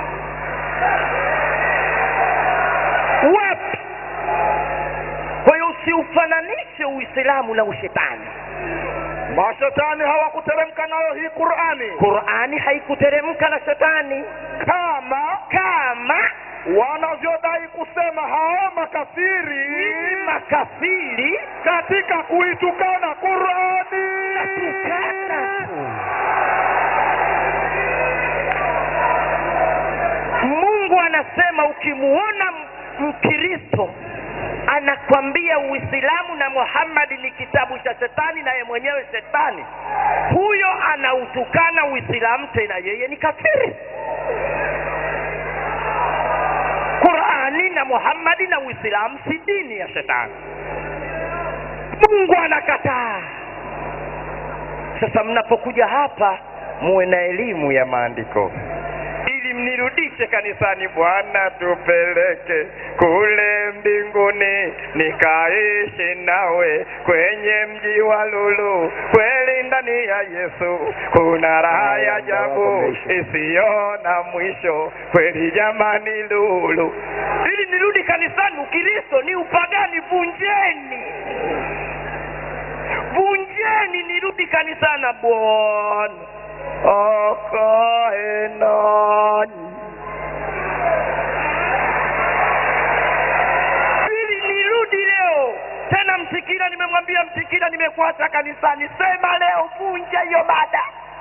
wapi kwa hiyo usiufananishe uislamu na ushetani mashetani hawakuteremka nayo hii qurani qurani haikuteremka na shetani kama kama wanavyodai kusema hao makafiri makafiri katika kuitukana qurani tukana tu anasema ukimuona m- mkristo anakwambia uislamu na muhammadi ni kitabu cha shetani naye mwenyewe shetani huyo anautukana uislamu tena yeye ni kafiri qurani na muhammadi na uislamu si dini ya shetani mungu anakataa sasa mnapokuja hapa muwe na elimu ya maandiko ili mnirudishe kanisani bwana tupeleke kule mbinguni nikaishi nawe kwenye mji wa lulu kweli ndani ya yesu kuna raha ya ajabu isiyo na mwisho kweli jamani lulu ili nirudi kanisani ukristo ni upagani vunjeni vunjeni nirudi kanisani bwana akae nanyi ili nirudi leo tena msikira nimemwambia msikira nimekuacha kanisani sema leo vunja hiyo mada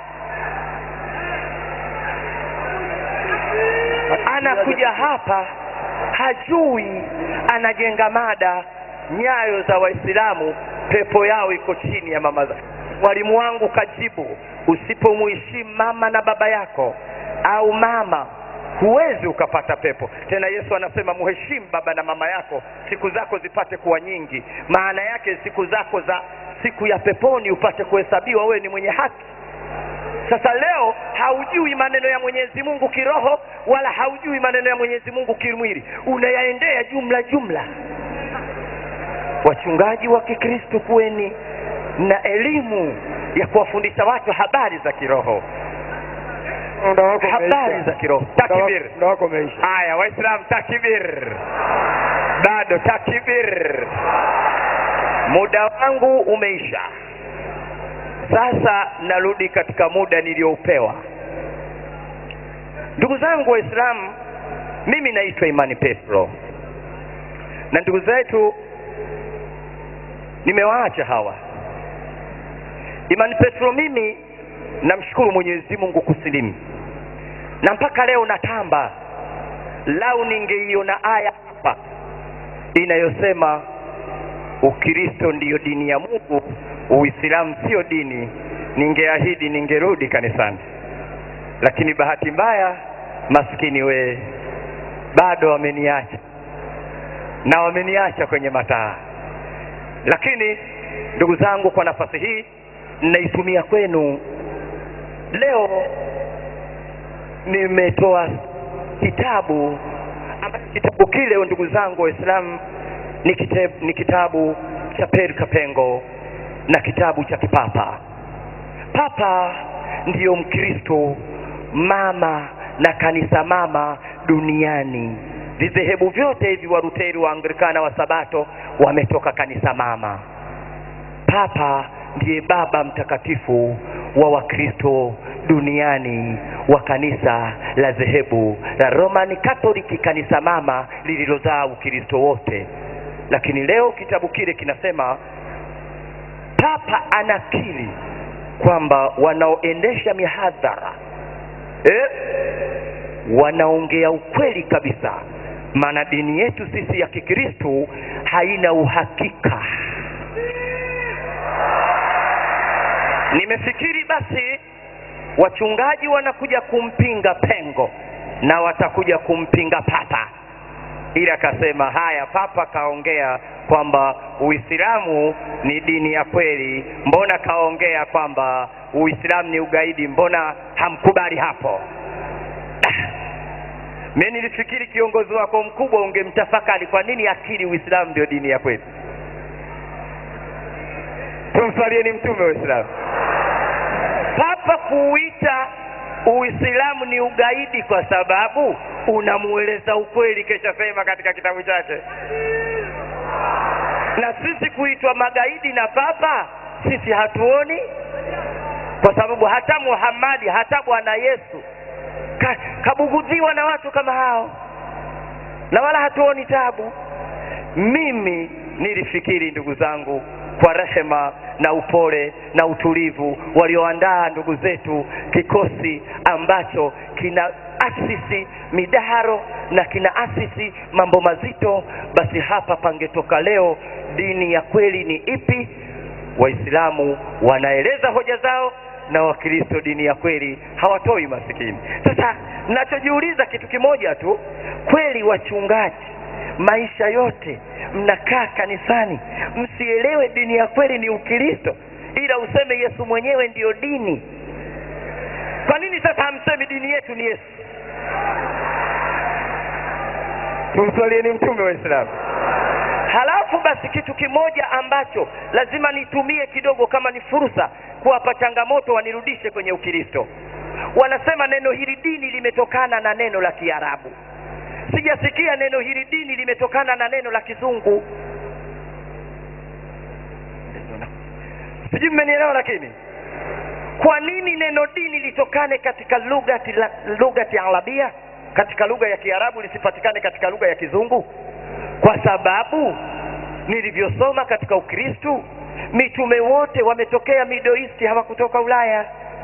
anakuja hapa hajui anajenga mada nyayo za waislamu pepo yao iko chini ya mama za mwalimu wangu kajibu usipomuheshimu mama na baba yako au mama huwezi ukapata pepo tena yesu anasema muheshimu baba na mama yako siku zako zipate kuwa nyingi maana yake siku zako za siku ya peponi upate kuhesabiwa wewe ni mwenye haki sasa leo haujui maneno ya mwenyezi mungu kiroho wala haujui maneno ya mwenyezi mungu kimwili unayaendea jumla jumla wachungaji wa kikristo kuweni na elimu ya kuwafundisha watu habari za kiroho muda wako habari umeisha. za kiroho Muda wako- takbir muda wako umeisha haya waislamu takbir bado takbir muda wangu umeisha sasa narudi katika muda niliyoupewa ndugu zangu waislamu mimi naitwa imani petro na ndugu zetu nimewaacha hawa imani petro mimi namshukuru mwenyezi mungu kusilimu na mpaka leo natamba lau ningeiona aya hapa inayosema ukristo ndiyo dini ya mungu uislamu sio dini ningeahidi ningerudi kanisani lakini bahati mbaya maskini wee bado wameniacha na wameniacha kwenye mataa lakini ndugu zangu kwa nafasi hii naitumia kwenu leo nimetoa kitabu ambacho kitabu kile ndugu zangu waislamu ni, kitabu, ni kitabu cha peri kapengo na kitabu cha kipapa papa ndiyo mkristo mama na kanisa mama duniani vidhehebu vyote hivi waruteri wa anglikana wa sabato wametoka kanisa mama papa ndiye baba mtakatifu wa wakristo duniani wa kanisa la dhehebu la roman katoliki kanisa mama lililozaa ukristo wote lakini leo kitabu kile kinasema papa anakiri kwamba wanaoendesha mihadhara eh, wanaongea ukweli kabisa maana dini yetu sisi ya kikristu haina uhakika nimefikiri basi wachungaji wanakuja kumpinga pengo na watakuja kumpinga papa ili akasema haya papa kaongea kwamba uislamu ni dini ya kweli mbona kaongea kwamba uislamu ni ugaidi mbona hamkubali hapo mi nilifikiri kiongozi wako mkubwa ungemtafakari kwa nini akili uislamu ndio dini ya kweli tumswalieni mtume wa uislamu papa kuuita uislamu ni ugaidi kwa sababu unamueleza ukweli keshasema katika kitabu chake na sisi kuitwa magaidi na papa sisi hatuoni kwa sababu hata muhammadi hata bwana yesu ka, kabugudhiwa na watu kama hao na wala hatuoni tabu mimi nilifikiri ndugu zangu kwa rehema na upole na utulivu walioandaa ndugu zetu kikosi ambacho kina asisi midaharo na kina asisi mambo mazito basi hapa pangetoka leo dini ya kweli ni ipi waislamu wanaeleza hoja zao na wakristo dini ya kweli hawatoi masikini sasa nachojiuliza kitu kimoja tu kweli wachungaji maisha yote mnakaa kanisani msielewe dini ya kweli ni ukristo ila useme yesu mwenyewe ndiyo dini kwa nini sasa hamsemi dini yetu ni yesu tumswalieni mtume wa islamu halafu basi kitu kimoja ambacho lazima nitumie kidogo kama ni fursa kuwapa changamoto wanirudishe kwenye ukristo wanasema neno hili dini limetokana na neno la kiarabu sijasikia neno hili dini limetokana na neno la kizungu sijui mmenielewa lakini kwa nini neno dini litokane katika lugati la- lugati arabia katika lugha ya kiarabu lisipatikane katika lugha ya kizungu kwa sababu nilivyosoma katika ukristu mitume wote wametokea middle east hawakutoka ulaya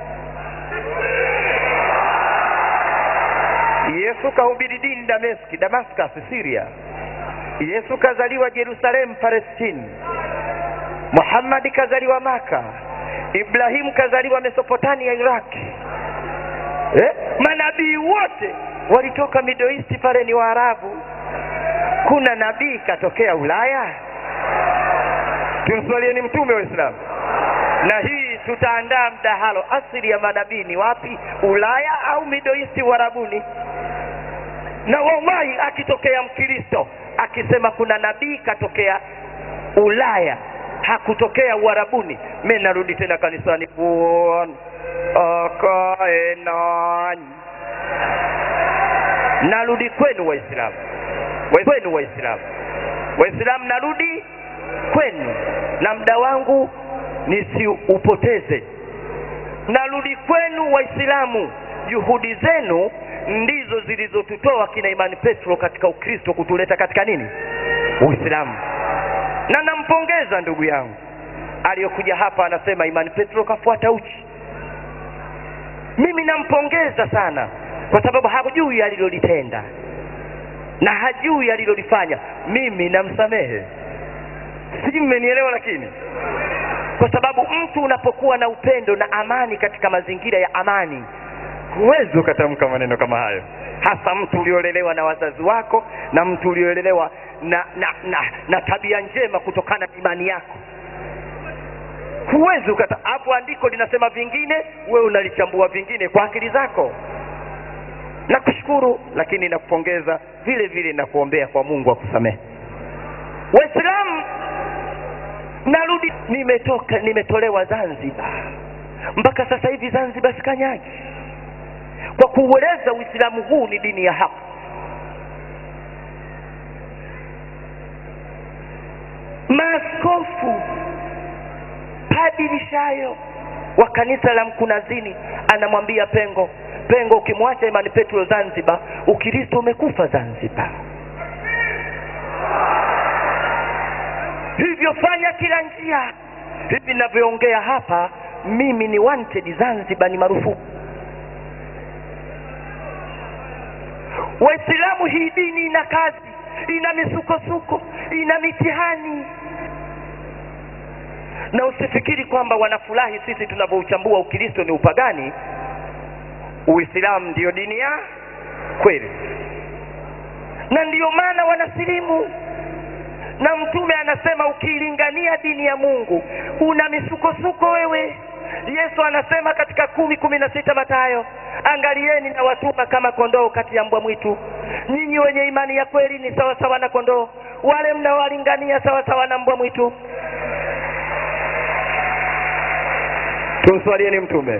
yesu kahubiri dini dameski damascus syria yesu kazaliwa jerusalemu palestini muhammadi kazaliwa maka ibrahimu kazaliwa mesopotamia iraki eh? manabii wote walitoka middle east pale ni waarabu kuna nabii katokea ulaya tumswalieni mtume wa islamu na hii tutaandaa mdahalo asili ya manabii ni wapi ulaya au middle east uarabuni na wallahi akitokea mkristo akisema kuna nabii katokea ulaya hakutokea uarabuni mi narudi tena kanisani bwana akae nanyi narudi kwenu waislamu Wa- kwenu waislamu waislamu narudi kwenu na muda wangu nisiupoteze narudi kwenu waislamu juhudi zenu ndizo zilizotutoa kina imani petro katika ukristo kutuleta katika nini uislamu na nampongeza ndugu yangu aliyokuja hapa anasema imani petro kafuata uchi mimi nampongeza sana kwa sababu hajui alilolitenda na hajui alilolifanya mimi namsamehe sijui mmenielewa lakini kwa sababu mtu unapokuwa na upendo na amani katika mazingira ya amani huwezi ukatamka maneno kama hayo hasa mtu uliolelewa na wazazi wako na mtu uliolelewa na na, na na tabia njema kutokana na imani yako huwezi ukata hapo andiko linasema vingine wewe unalichambua vingine kwa akili zako nakushukuru lakini nakupongeza vile vile nakuombea kwa mungu akusamehe waislamu narudi nimetoka nimetolewa zanzibar mpaka sasa hivi zanzibar sikanyagi kwa kuueleza uislamu huu ni dini ya haki maaskofu padri shayo wa kanisa la mkunazini anamwambia pengo pengo ukimwacha imani petro zanzibar ukristo umekufa zanzibar hivyo fanya kila njia hivi ninavyoongea hapa mimi ni wanted zanzibar ni marufuku waislamu hii dini ina kazi ina misukosuko ina mitihani na usifikiri kwamba wanafurahi sisi tunavyouchambua ukristo ni upagani uislamu ndiyo dini ya kweli na ndiyo maana wanasilimu na mtume anasema ukiilingania dini ya mungu una misukosuko wewe yesu anasema katika kumi kumi na sita matayo angalieni na watuma kama kondoo kati ya mbwa mwitu nyinyi wenye imani ya kweli ni sawa sawa na kondoo wale mnaowalingania sawa sawa na mbwa mwitu tumswalieni mtume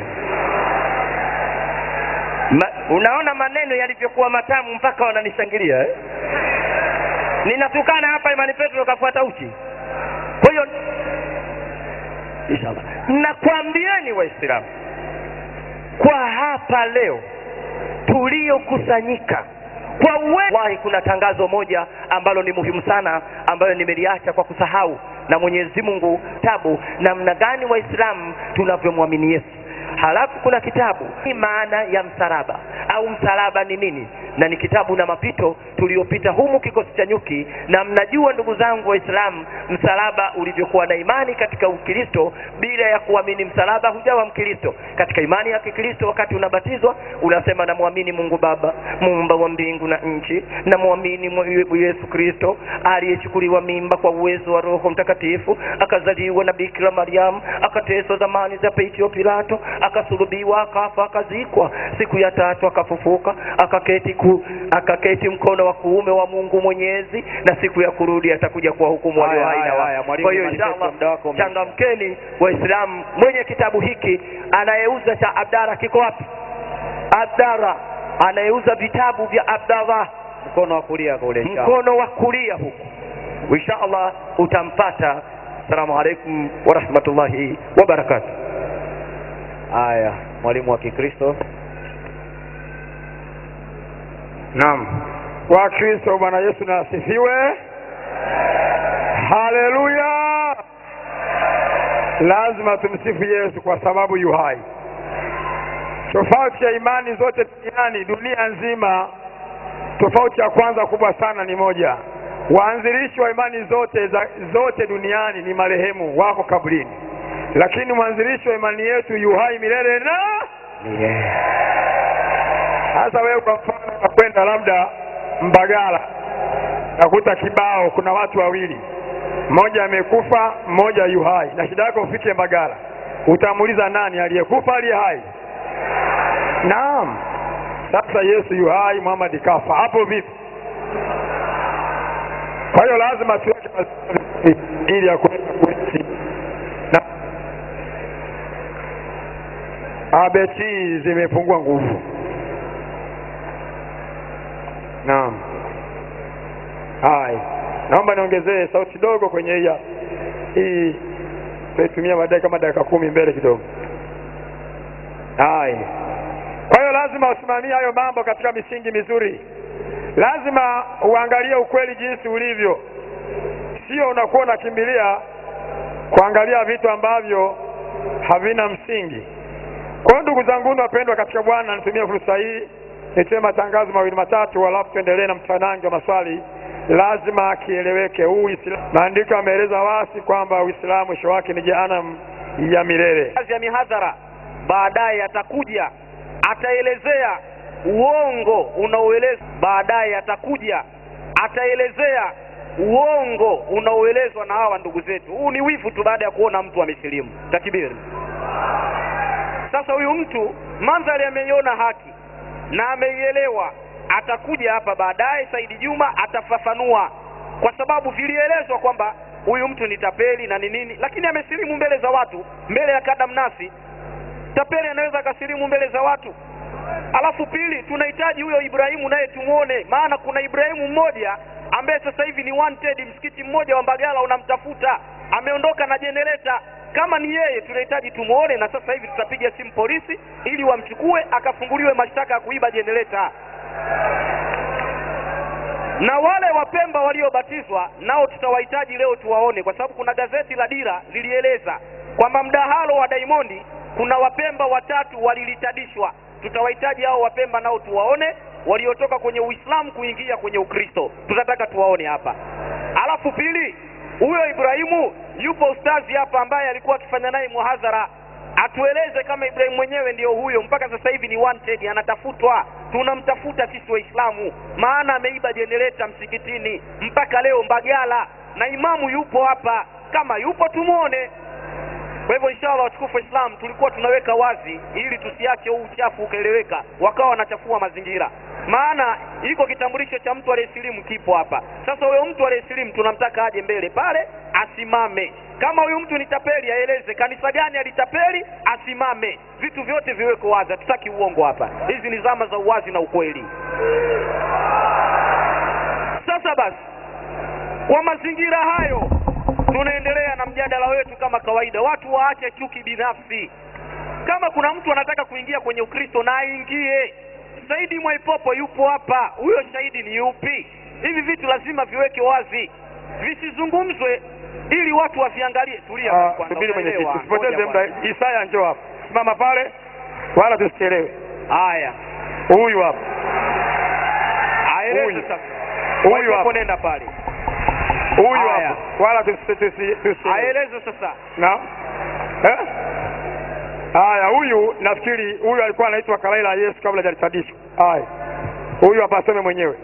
Ma, unaona maneno yalivyokuwa matamu mpaka wananishangilia eh? ninatukana hapa imani petro kafuata uchi kwa hiyo inshallah nakwambieni waislamu kwa hapa leo tuliokusanyika kwa uwahi kuna tangazo moja ambalo ni muhimu sana ambayo nimeliacha kwa kusahau na mwenyezi mungu tabu namna gani waislamu tunavyomwamini yesu halafu kuna kitabu ni maana ya msalaba au msalaba ni nini na ni kitabu na mapito tuliopita humu kikosi cha nyuki na mnajua ndugu zangu waislamu msalaba ulivyokuwa na imani katika ukristo bila ya kuamini msalaba hujawa mkristo katika imani ya kikristo wakati unabatizwa unasema namwamini mungu baba muumba wa mbingu na nchi namwamini mwe- yesu kristo aliyechukuliwa mimba kwa uwezo wa roho mtakatifu akazaliwa na bikira mariamu akateswa zamani za peitio pilato akasulubiwa akafa akazikwa siku ya tatu akafufuka akaketi ku, akaketi mkono wa kuume wa mungu mwenyezi na siku ya kurudi atakuja kuwahukumu walio Haya, hai na haya, wafu. haya, mwalimu, kwa hiyo manifesto, inshallah muda wako umeisha. changamkeni waislamu mwenye kitabu hiki anayeuza cha abdara kiko wapi abdara anayeuza vitabu vya abdallah mkono wa kulia kule inshallah. mkono wa kulia huku insha allah utampata assalamu alaikum warahmatullahi wabarakatuh haya mwalimu wa kikristo Naam. Wakristo, Bwana Yesu na asifiwe. Haleluya. Lazima tumsifu Yesu kwa sababu yu hai. Tofauti ya imani zote duniani, dunia nzima, tofauti ya kwanza kubwa sana ni moja. Waanzilishi wa imani zote za, zote duniani ni marehemu, wako kaburini, lakini mwanzilishi wa imani yetu yu hai milele na sasa wewe kwa mfano unakwenda labda Mbagala, nakuta kibao, kuna watu wawili, mmoja amekufa, mmoja yu hai, na shida yako ufike Mbagala, utamuuliza nani aliyekufa, aliye hai? Naam. Sasa Yesu yu hai, Muhammad kafa, hapo vipi? Kwa hiyo lazima tuweke mazingira ili ya kuweza kuishi na abeti zimepungua nguvu. Naam. Hai. Naomba niongezee sauti dogo kwenye hii hapa. hii tutaitumia baadaye kama dakika kumi mbele kidogo. Hai. Kwa hiyo lazima usimamie hayo mambo katika misingi mizuri. Lazima uangalie ukweli jinsi ulivyo, sio unakuwa unakimbilia kuangalia vitu ambavyo havina msingi. Kwa hiyo ndugu zangu wapendwa katika Bwana, nitumie fursa hii nitoe matangazo mawili matatu, halafu tuendelee na mtanange wa maswali. Lazima kieleweke huu Uislamu. Maandiko yameeleza wasi kwamba Uislamu mwisho wake ni jehanamu ya milele. kazi ya mihadhara baadaye atakuja ataelezea uongo unaoelezwa baadaye atakuja ataelezea uongo unaoelezwa na hawa ndugu zetu huu ni wivu tu baada ya kuona mtu amesilimu takibiri sasa huyu mtu mandhari ameiona haki na ameielewa atakuja hapa baadaye saidi juma atafafanua kwa sababu vilielezwa kwamba huyu mtu ni tapeli na ni nini lakini amesilimu mbele za watu mbele ya kadamnasi tapeli anaweza akasilimu mbele za watu alafu pili tunahitaji huyo ibrahimu naye tumwone maana kuna ibrahimu mmoja ambaye sasa hivi ni wanted msikiti mmoja wa mbagala unamtafuta ameondoka na jenereta kama ni yeye tunahitaji tumwone na sasa hivi tutapiga simu polisi ili wamchukue akafunguliwe mashtaka ya kuiba jenereta na wale wapemba waliobatizwa nao tutawahitaji leo tuwaone kwa sababu kuna gazeti la dira lilieleza kwamba mdahalo wa daimondi kuna wapemba watatu walilitadishwa tutawahitaji hao wapemba nao tuwaone waliotoka kwenye uislamu kuingia kwenye ukristo tutataka tuwaone hapa alafu pili huyo ibrahimu yupo ustazi hapa ambaye alikuwa akifanya naye muhadhara atueleze kama ibrahimu mwenyewe ndiyo huyo mpaka sasa hivi ni wanted anatafutwa tunamtafuta sisi waislamu maana ameiba jenereta msikitini mpaka leo mbagala na imamu yupo hapa kama yupo tumwone kwa hivyo inshallah watukufu Islam tulikuwa tunaweka wazi ili tusiache huu uchafu ukaeleweka, wakawa wanachafua mazingira. Maana iko kitambulisho cha mtu aliyesilimu kipo hapa. Sasa huyo mtu aliyesilimu tunamtaka aje mbele pale, asimame. Kama huyu mtu ni tapeli, aeleze kanisa gani alitapeli, asimame. Vitu vyote viweko wazi, hatutaki uongo hapa. Hizi ni zama za uwazi na ukweli. Sasa basi, kwa mazingira hayo tunaendelea na mjadala wetu kama kawaida. Watu waache chuki binafsi. Kama kuna mtu anataka kuingia kwenye Ukristo na aingie. Saidi Mwaipopo yupo hapa, huyo shahidi ni yupi? Hivi vitu lazima viweke wazi, visizungumzwe ili watu waviangalie. Tulia Ah, kwanza, subiri mwenyekiti, unaelewa? usipoteze Ngoja muda. kwanza. Isaya njoo hapa, simama pale, wala tusichelewe. haya Huyu hapa, aeleze Huyu. sasa huyu Waipopo hapa, nenda pale huyu Haya. hapa, wala tusi- tusi- tusichelewe. aeleze sasa na eh? Haya, huyu nafikiri huyu alikuwa anaitwa Kalaila ya Yesu kabla hajalitadishwa. Haya, huyu hapa aseme mwenyewe.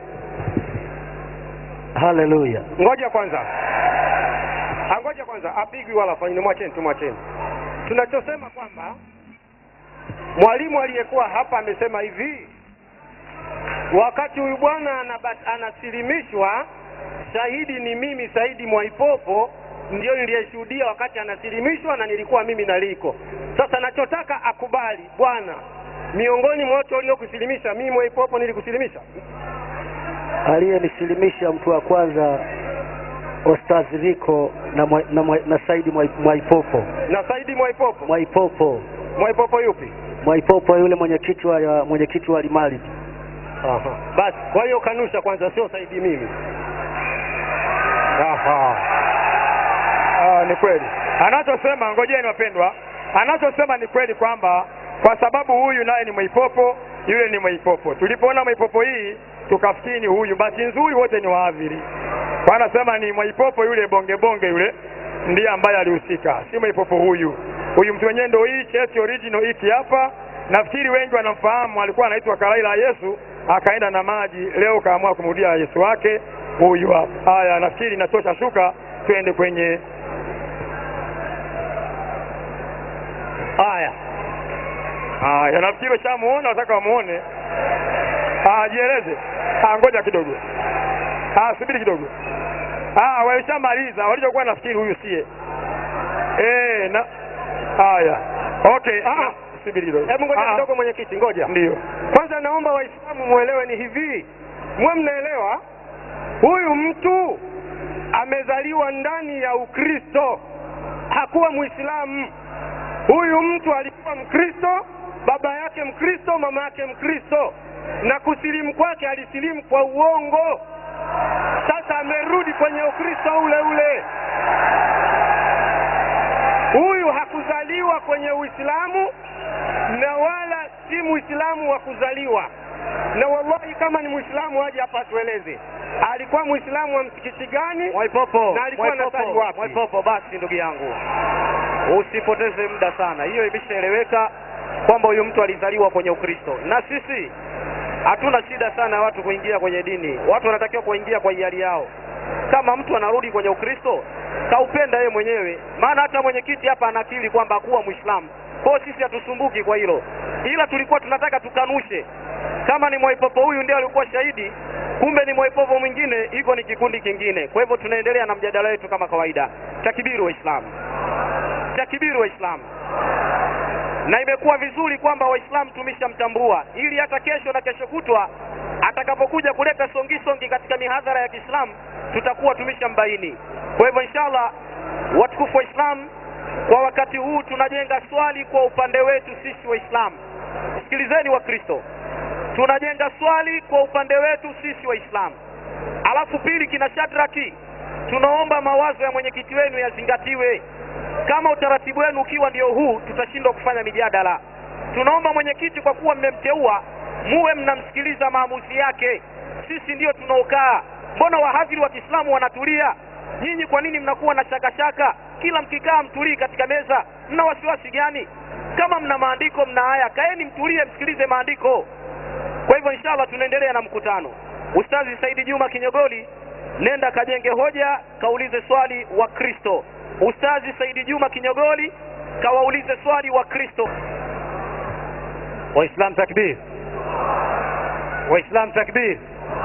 Haleluya. Ngoja kwanza, Ah, ngoja kwanza, apigwi wala fanyini, mwacheni tu, mwacheni. Tunachosema kwamba mwalimu aliyekuwa hapa amesema hivi, wakati huyu bwana anaba- anasilimishwa, shahidi ni mimi Saidi Mwaipopo, ndio niliyeshuhudia wakati anasilimishwa na nilikuwa mimi naliko. Sasa nachotaka akubali, bwana, miongoni mwa watu waliokusilimisha, mimi Mwaipopo nilikusilimisha aliyenisilimisha mtu wa kwanza Ostaz Riko na, mwa, na, mwa, na Saidi Mwai- Mwaipopo na Saidi Mwaipopo. Mwaipopo Mwaipopo yupi? Mwaipopo yule mwenyekiti wa ya- mwenyekiti wa Limali. Aha. Basi kwa hiyo kanusha kwanza, sio Saidi mimi. Aha. Ah, ni kweli anachosema, ngojeni wapendwa, anachosema ni kweli kwamba kwa sababu huyu naye ni Mwaipopo, yule ni Mwaipopo. Tulipoona Mwaipopo hii tukafikiri ni huyu, bahati nzuri wote ni waadhiri. Kwa anasema ni Mwaipopo yule bonge bonge yule ndiye ambaye alihusika, si Mwaipopo huyu. Huyu mtu mwenyewe ndio hii cheti original hiki hapa. Nafikiri wengi wanamfahamu, alikuwa anaitwa Kalaila Yesu, akaenda na maji, leo kaamua kumrudia Yesu wake huyu hapa. Haya, nafikiri inatosha, shuka twende kwenye Haya, haya. Nafikiri ushamuona, nataka wamuone. Ah, jieleze. Ah, ngoja kidogo. Ah, subiri kidogo. Ah, walishamaliza. Walichokuwa nafikiri huyu sie. Eh, na haya. Okay. Ah, subiri kidogo. hebu ngoja Ah, kidogo, mwenyekiti, ngoja Ndio. kwanza. Naomba Waislamu mwelewe ni hivi, mwe mnaelewa, huyu mtu amezaliwa ndani ya Ukristo, hakuwa Muislamu. Huyu mtu alikuwa Mkristo, baba yake Mkristo, mama yake Mkristo, na kusilimu kwake alisilimu kwa uongo. Sasa amerudi kwenye Ukristo ule ule. Huyu hakuzaliwa kwenye Uislamu na wala si Muislamu wa kuzaliwa. Na wallahi, kama ni Muislamu aje hapa atueleze alikuwa Muislamu wa msikiti gani Mwaipopo, na alikuwa anasali Mwaipopo, wapi? Mwaipopo, basi ndugu yangu, usipoteze muda sana. Hiyo imeshaeleweka kwamba huyu mtu alizaliwa kwenye Ukristo, na sisi hatuna shida sana ya watu kuingia kwenye dini. Watu wanatakiwa kuingia kwa hiari yao. Kama mtu anarudi kwenye Ukristo, kaupenda yeye mwenyewe, maana hata mwenyekiti hapa anakiri kwamba hakuwa Muislamu. Kwa hiyo sisi hatusumbuki kwa hilo, ila tulikuwa tunataka tukanushe kama ni Mwaipopo huyu ndiye alikuwa shahidi, kumbe ni Mwaipopo mwingine, hiko ni kikundi kingine. Kwa hivyo tunaendelea na mjadala wetu kama kawaida. Takibiri Waislamu, takibiri Waislamu. Na imekuwa vizuri kwamba Waislamu tumeshamtambua, ili hata kesho na kesho kutwa atakapokuja kuleta songi songi katika mihadhara ya Kiislamu tutakuwa tumeshambaini. Kwa hivyo inshallah, watukufu Waislamu, kwa wakati huu tunajenga swali kwa upande wetu sisi Waislamu. Sikilizeni Wakristo, tunajenga swali kwa upande wetu sisi Waislamu. Alafu pili, kina Shadraki, tunaomba mawazo ya mwenyekiti wenu yazingatiwe. Kama utaratibu wenu ukiwa ndio huu, tutashindwa kufanya mijadala. Tunaomba mwenyekiti, kwa kuwa mmemteua, muwe mnamsikiliza maamuzi yake. Sisi ndio tunaokaa. Mbona wahadhiri wa Kiislamu wanatulia? Nyinyi kwa nini mnakuwa na shakashaka? Kila mkikaa mtulii katika meza, mna wasiwasi gani? Kama mna maandiko, mna haya, kaeni mtulie, msikilize maandiko. Kwa hivyo inshallah tunaendelea na mkutano. Ustazi Saidi Juma Kinyogoli, nenda kajenge hoja, kaulize swali wa Kristo. Ustazi Saidi Juma Kinyogoli, kawaulize swali wa Kristo. Waislam takbir, Waislam takbir.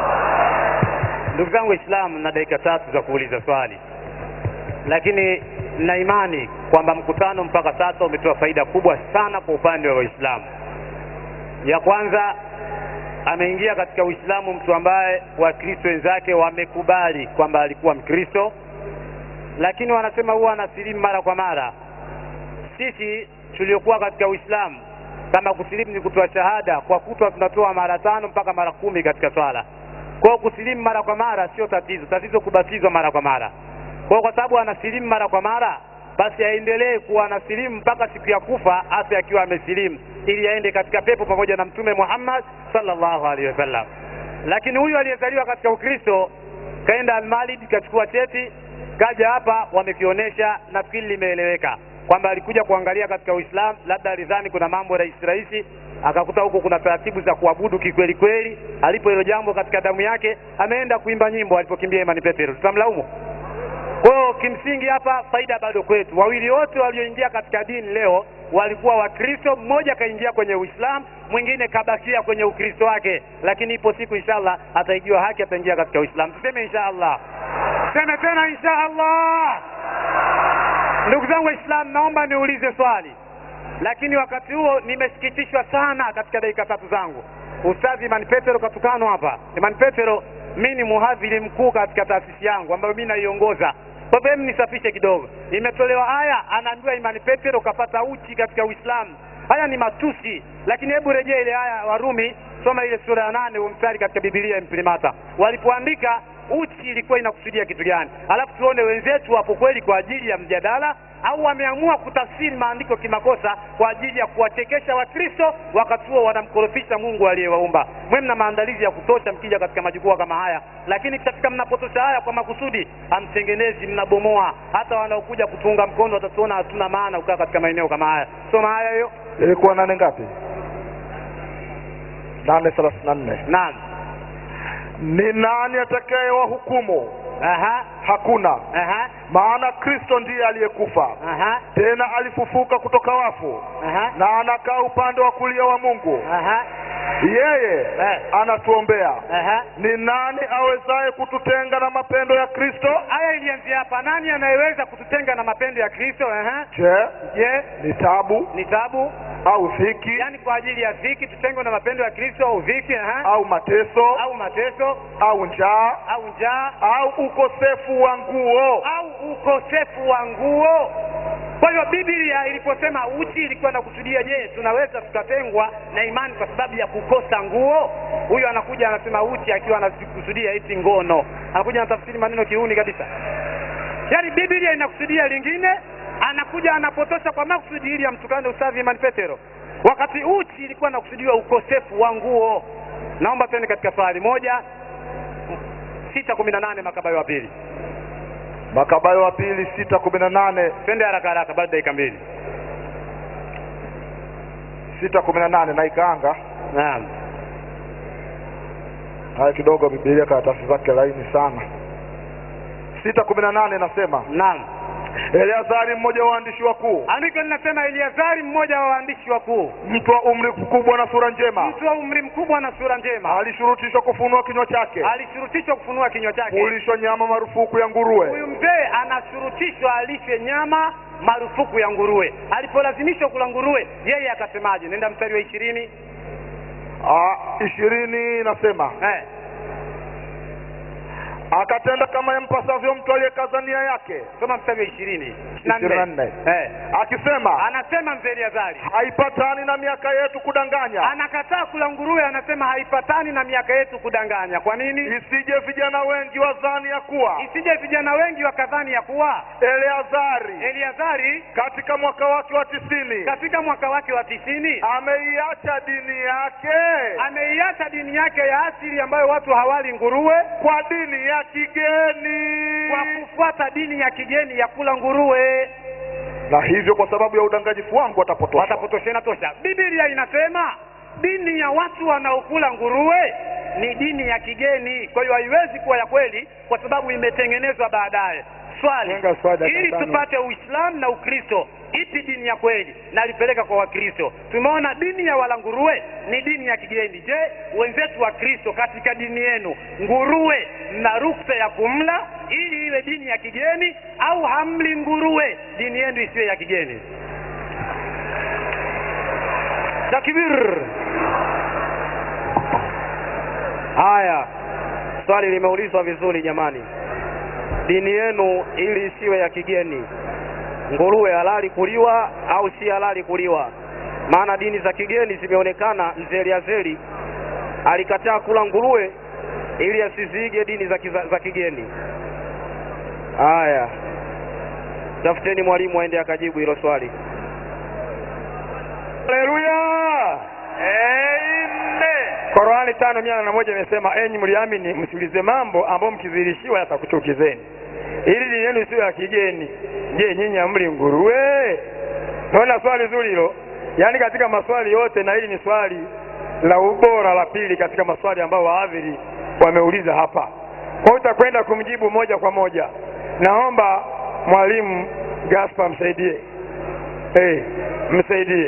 Ndugu zangu Waislamu, na dakika tatu za kuuliza swali, lakini na imani kwamba mkutano mpaka sasa umetoa faida kubwa sana kwa upande wa Waislamu. Ya kwanza, ameingia katika Uislamu mtu ambaye Wakristo wenzake wamekubali kwamba alikuwa Mkristo, lakini wanasema huwa anasilimu mara kwa mara. Sisi tuliokuwa katika Uislamu kama kusilimu ni kutoa shahada kwa kutwa tunatoa mara tano mpaka mara kumi katika swala. Kwa hiyo kusilimu mara kwa mara sio tatizo, tatizo kubatizwa mara kwa mara. Kwa hiyo kwa sababu anasilimu mara kwa mara, basi aendelee kuwa anasilimu mpaka siku ya kufa, hasa akiwa amesilimu, ili aende katika pepo pamoja na mtume Muhammad sallallahu alaihi wasallam. Lakini huyu aliyezaliwa katika Ukristo kaenda Almalid kachukua cheti kaja hapa, wamekionyesha, nafikiri limeeleweka kwamba alikuja kuangalia katika Uislamu, labda alidhani kuna mambo rahisi rahisi, akakuta huko kuna taratibu za kuabudu kikweli kweli. Alipo hilo jambo katika damu yake, ameenda kuimba nyimbo alipokimbia Imani Petero, tutamlaumu? Kwa hiyo kimsingi hapa faida bado kwetu. Wawili wote walioingia katika dini leo walikuwa Wakristo, mmoja kaingia kwenye Uislamu, mwingine kabakia kwenye Ukristo wake, lakini ipo siku inshallah ataijua haki, ataingia katika Uislamu. Tuseme inshallah, tuseme tena inshallah. Ndugu zangu Waislamu, naomba niulize swali, lakini wakati huo nimesikitishwa sana katika dakika tatu zangu. Ustadhi Imani Petero katukanwa hapa. Imani Petero, mi ni muhadhiri mkuu katika taasisi yangu ambayo mi naiongoza. Kwa hivyo hebu nisafishe kidogo. Imetolewa aya, anaambiwa Imani Petero kapata uchi katika Uislamu. Haya ni matusi, lakini hebu rejea ile aya Warumi, soma ile sura ya nane huo mstari katika Biblia imprimata, walipoandika uchi ilikuwa inakusudia kitu gani, alafu tuone wenzetu wapo kweli kwa ajili ya mjadala au wameamua kutafsiri maandiko kimakosa kwa ajili ya kuwachekesha Wakristo, wakati huo wanamkorofisha Mungu aliyewaumba. Mwe mna maandalizi ya kutosha mkija katika majukwaa kama haya, lakini katika mnapotosha haya kwa makusudi, hamtengenezi, mnabomoa. Hata wanaokuja kutuunga mkono watatuona hatuna maana kukaa katika maeneo kama haya. Soma haya hiyo. ilikuwa nane ngapi nane thelathini na nne Naam. ni nani atakaye wahukumu Aha. hakuna Aha. maana kristo ndiye aliyekufa Aha. tena alifufuka kutoka wafu Aha. na anakaa upande wa kulia wa mungu Aha. yeye Eh. anatuombea Aha. ni nani awezaye kututenga na mapendo ya kristo Aya ilianzia hapa. Nani anayeweza kututenga na mapendo ya Kristo? Aha. je Je, ni tabu ni tabu? au dhiki Yaani kwa ajili ya dhiki tutengwe na mapendo ya Kristo au dhiki? Aha. au mateso Au mateso au njaa au njaa au ukosefu wa nguo au ukosefu wa nguo. Kwa hiyo Biblia iliposema uchi ilikuwa inakusudia, je, tunaweza tukatengwa na imani kwa sababu ya kukosa nguo? Huyu anakuja anasema uchi akiwa anakusudia eti ngono, anakuja anatafsiri maneno kiuni kabisa. Yaani Biblia inakusudia lingine, anakuja anapotosha kwa makusudi ili amtukane Ustadhi Imani Petero, wakati uchi ilikuwa inakusudiwa ukosefu wa nguo. Naomba tuende katika swali moja sita kumi na nane Makabayo wa pili. makabayo wa pili sita kumi na nane Twende haraka haraka, bado dakika mbili. sita kumi na nane na ikaanga Naam. haya kidogo bibilia karatasi zake laini sana sita kumi na nane nasema Naam. eleazari mmoja wa waandishi wakuu Andiko linasema Eliazari, mmoja wa waandishi wakuu, mtu wa umri mkubwa na sura njema mtu wa umri mkubwa na sura njema, alishurutishwa kufunua kinywa chake alishurutishwa kufunua kinywa chake. kulishwa nyama marufuku ya nguruwe Huyu mzee anashurutishwa alishwe nyama marufuku ya nguruwe. Alipolazimishwa kula nguruwe, yeye akasemaje? Nenda mstari wa ishirini. Ah, ishirini inasema Eh. akatenda kama yampasavyo mtu aliyekaza nia yake Soma mstari wa ishirini Ishirini na nne. Eh. akisema Anasema mzee Eliazari haipatani na miaka yetu kudanganya anakataa kula nguruwe, anasema haipatani na miaka yetu kudanganya. Kwa nini? isije vijana wengi wazani ya kuwa Isije vijana wengi wakadhani ya kuwa eleazari Eliazari katika mwaka wake wa tisini katika mwaka wake wa tisini ameiacha dini yake ameiacha dini yake ya asili ambayo watu hawali nguruwe kwa dini ya kigeni kwa kufuata dini ya kigeni ya kula nguruwe. na hivyo kwa sababu ya udanganyifu wangu watapotoshwa Watapotoshana tosha. Biblia inasema dini ya watu wanaokula nguruwe ni dini ya kigeni, kwa hiyo haiwezi kuwa ya kweli kwa sababu imetengenezwa baadaye. Swali, Jenga swali dakika ili tano. tupate Uislamu na Ukristo, ipi dini ya kweli? Na alipeleka kwa Wakristo. Tumeona dini ya wala nguruwe ni dini ya kigeni. Je, wenzetu wa Kristo, katika dini yenu nguruwe mna ruksa ya kumla ili iwe dini ya kigeni, au hamli nguruwe dini yenu isiwe ya kigeni? Takbir! Haya, swali limeulizwa vizuri jamani. Dini yenu ili isiwe ya kigeni, nguruwe halali kuliwa au si halali kuliwa? Maana dini za kigeni zimeonekana. Mzee Eliazeri alikataa kula nguruwe ili asiziige dini za, kiza, za kigeni. Haya, tafuteni mwalimu aende akajibu hilo swali. haleluya Qurani tano mia na moja imesema enyi mliamini, msiulize mambo ambayo mkidhihirishiwa yatakuchukizeni, ili dini yenu isiyo ya kigeni. Je, nyinyi hamli nguruwe? Naona swali zuri hilo, yaani katika maswali yote, na hili ni swali la ubora la pili katika maswali ambayo waadhiri wameuliza hapa. Kwa hiyo utakwenda kumjibu moja kwa moja. Naomba mwalimu Gaspar msaidie, hey, msaidie.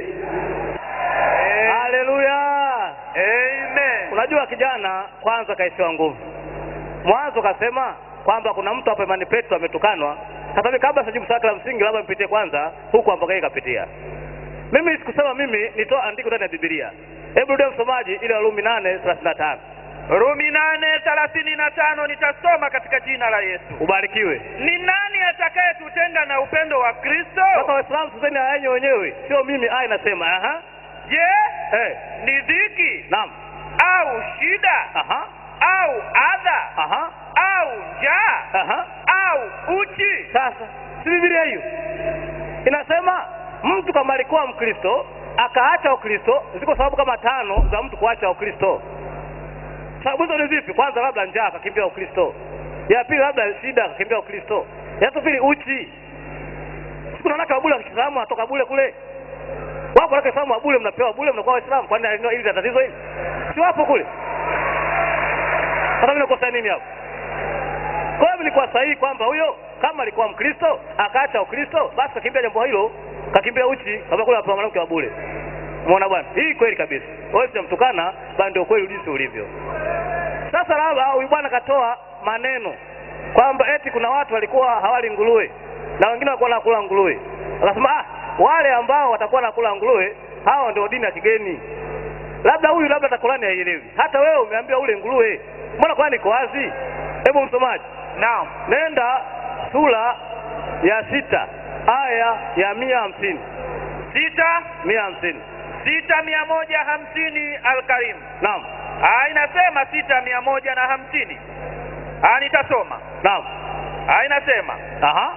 haleluya amen unajua kijana kwanza kaisiwa nguvu mwanzo kasema kwamba kuna mtu hapa imani petro ametukanwa sasa mimi kabla sijibu swali la msingi labda mpitie kwanza huku ambapo yeye kapitia mimi sikusema mimi nitoa andiko ndani ya bibilia hebu rudia msomaji ile warumi nane thelathini na tano Rumi nane thelathini na tano nitasoma katika jina la Yesu. ubarikiwe Ni nani atakayetutenga na upendo wa Kristo? sasa waislamu tuseni aya yenye wenyewe sio mimi aya inasema aha Je, hey. ni dhiki naam au shida aha au adha aha au njaa aha au uchi? sasa si bibilia hiyo inasema mtu kama alikuwa mkristo akaacha ukristo ziko sababu kama tano za mtu kuacha ukristo sababu hizo ni zipi kwanza labda njaa akakimbia ukristo ya pili labda shida akakimbia ukristo ya tatu pili uchi siku naona kabule kiislamu atoka bule kule wapo wake islamu wa bule mnapewa bule mnakuwa waislamu kwani hili la tatizo hili si wapo kule sasa mimi nakosa nini hapo kwa hiyo nilikuwa sahihi kwamba huyo kama alikuwa mkristo akaacha ukristo basi kakimbia jambo hilo kakimbia uchi kama kule kwa mwanamke wa bure umeona bwana hii kweli kabisa wewe sijamtukana bali ndio kweli ulisi ulivyo sasa labda huyu bwana katoa maneno kwamba eti kuna watu walikuwa hawali nguruwe na wengine walikuwa nakula nguruwe akasema ah wale ambao watakuwa nakula nguruwe hao ndio dini ya kigeni labda huyu labda takulani haielewi hata wewe umeambiwa ule nguruwe mbona kwani iko wazi hebu msomaji Naam. nenda sura ya sita aya ya mia hamsini Sita mia hamsini sita mia moja hamsini Alkarim. naam Ah, inasema sita mia moja na hamsini. Ah, nitasoma. naam Ah, inasema aha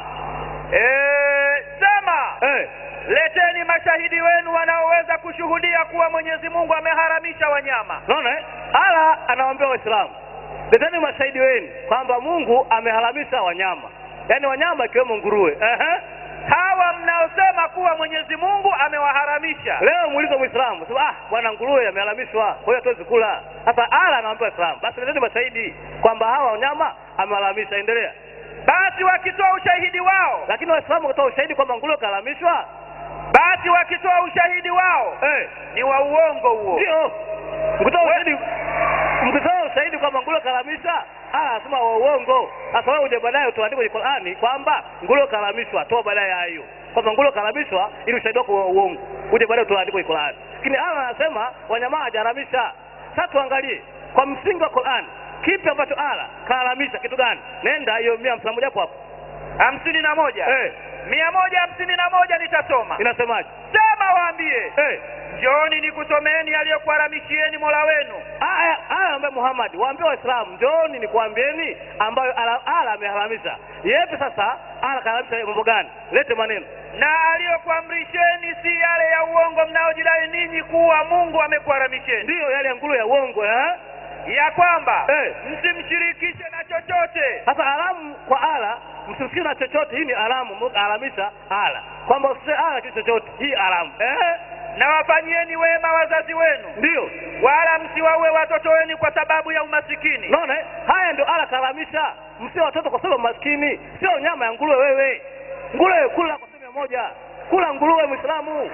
eh, sema eh leteni mashahidi wenu wanaoweza kushuhudia kuwa Mwenyezi Mungu ameharamisha wanyama. naona eh? ala anawaambia waislamu leteni mashahidi wenu kwamba mungu ameharamisha wanyama yaani wanyama ikiwemo nguruwe Ehe. Hawa mnaosema kuwa Mwenyezi Mungu amewaharamisha. leo muulize mwislamu sema ah bwana nguruwe ameharamishwa kwa hiyo hatuwezi kula sasa ala anawaambia waislamu basi leteni mashahidi kwamba hawa wanyama ameharamisha endelea Basi wakitoa ushahidi wao, lakini waislamu wakatoa ushahidi kwamba nguruwe kaharamishwa basi wakitoa ushahidi wao eh ni wa uongo huo. ndio mkitoa ushahidi mkitoa ushahidi kwamba nguruwe kaharamishwa ah anasema wa uongo sasa wewe uje baadaye utuandike kwenye Qur'ani kwamba nguruwe kaharamishwa toa baadaye ya hiyo kwamba nguruwe kaharamishwa ili ushahidi wako wa uongo uje baadaye utuandike kwenye Qur'ani lakini Allah anasema wanyama hajaramisha sasa tuangalie kwa msingi wa Qur'ani kipi ambacho Allah kaharamisha kitu gani nenda hiyo mia hamsini na moja hapo hapo hamsini na moja eh mia moja hamsini na moja nitasoma. inasemaje Sema waambie, eh njooni nikusomeeni aliyokuharamishieni Mola wenu. aya aya ambaye Muhammad waambie waislamu njooni nikwambieni ambayo ala ala ameharamisha yepi sasa ala kaharamisha mambo gani lete maneno na aliyokuamrisheni si yale ya uongo mnaojidai ninyi kuwa Mungu amekuharamisheni, ndiyo yale ya nguruwe ya uongo eh ya kwamba Eh. msimshirikishe na chochote sasa alamu kwa ala msisikie na chochote hii ni alamu Mungu alamisha ala kwamba usise ala kitu chochote hii alamu eh na wafanyieni wema wazazi wenu, ndiyo wala msiwaue watoto wenu kwa sababu ya umasikini. naona eh? haya ndio ala karamisha msio watoto kwa sababu maskini sio nyama ya nguruwe wewe nguruwe kula kwa sehemu moja kula nguruwe mwislamu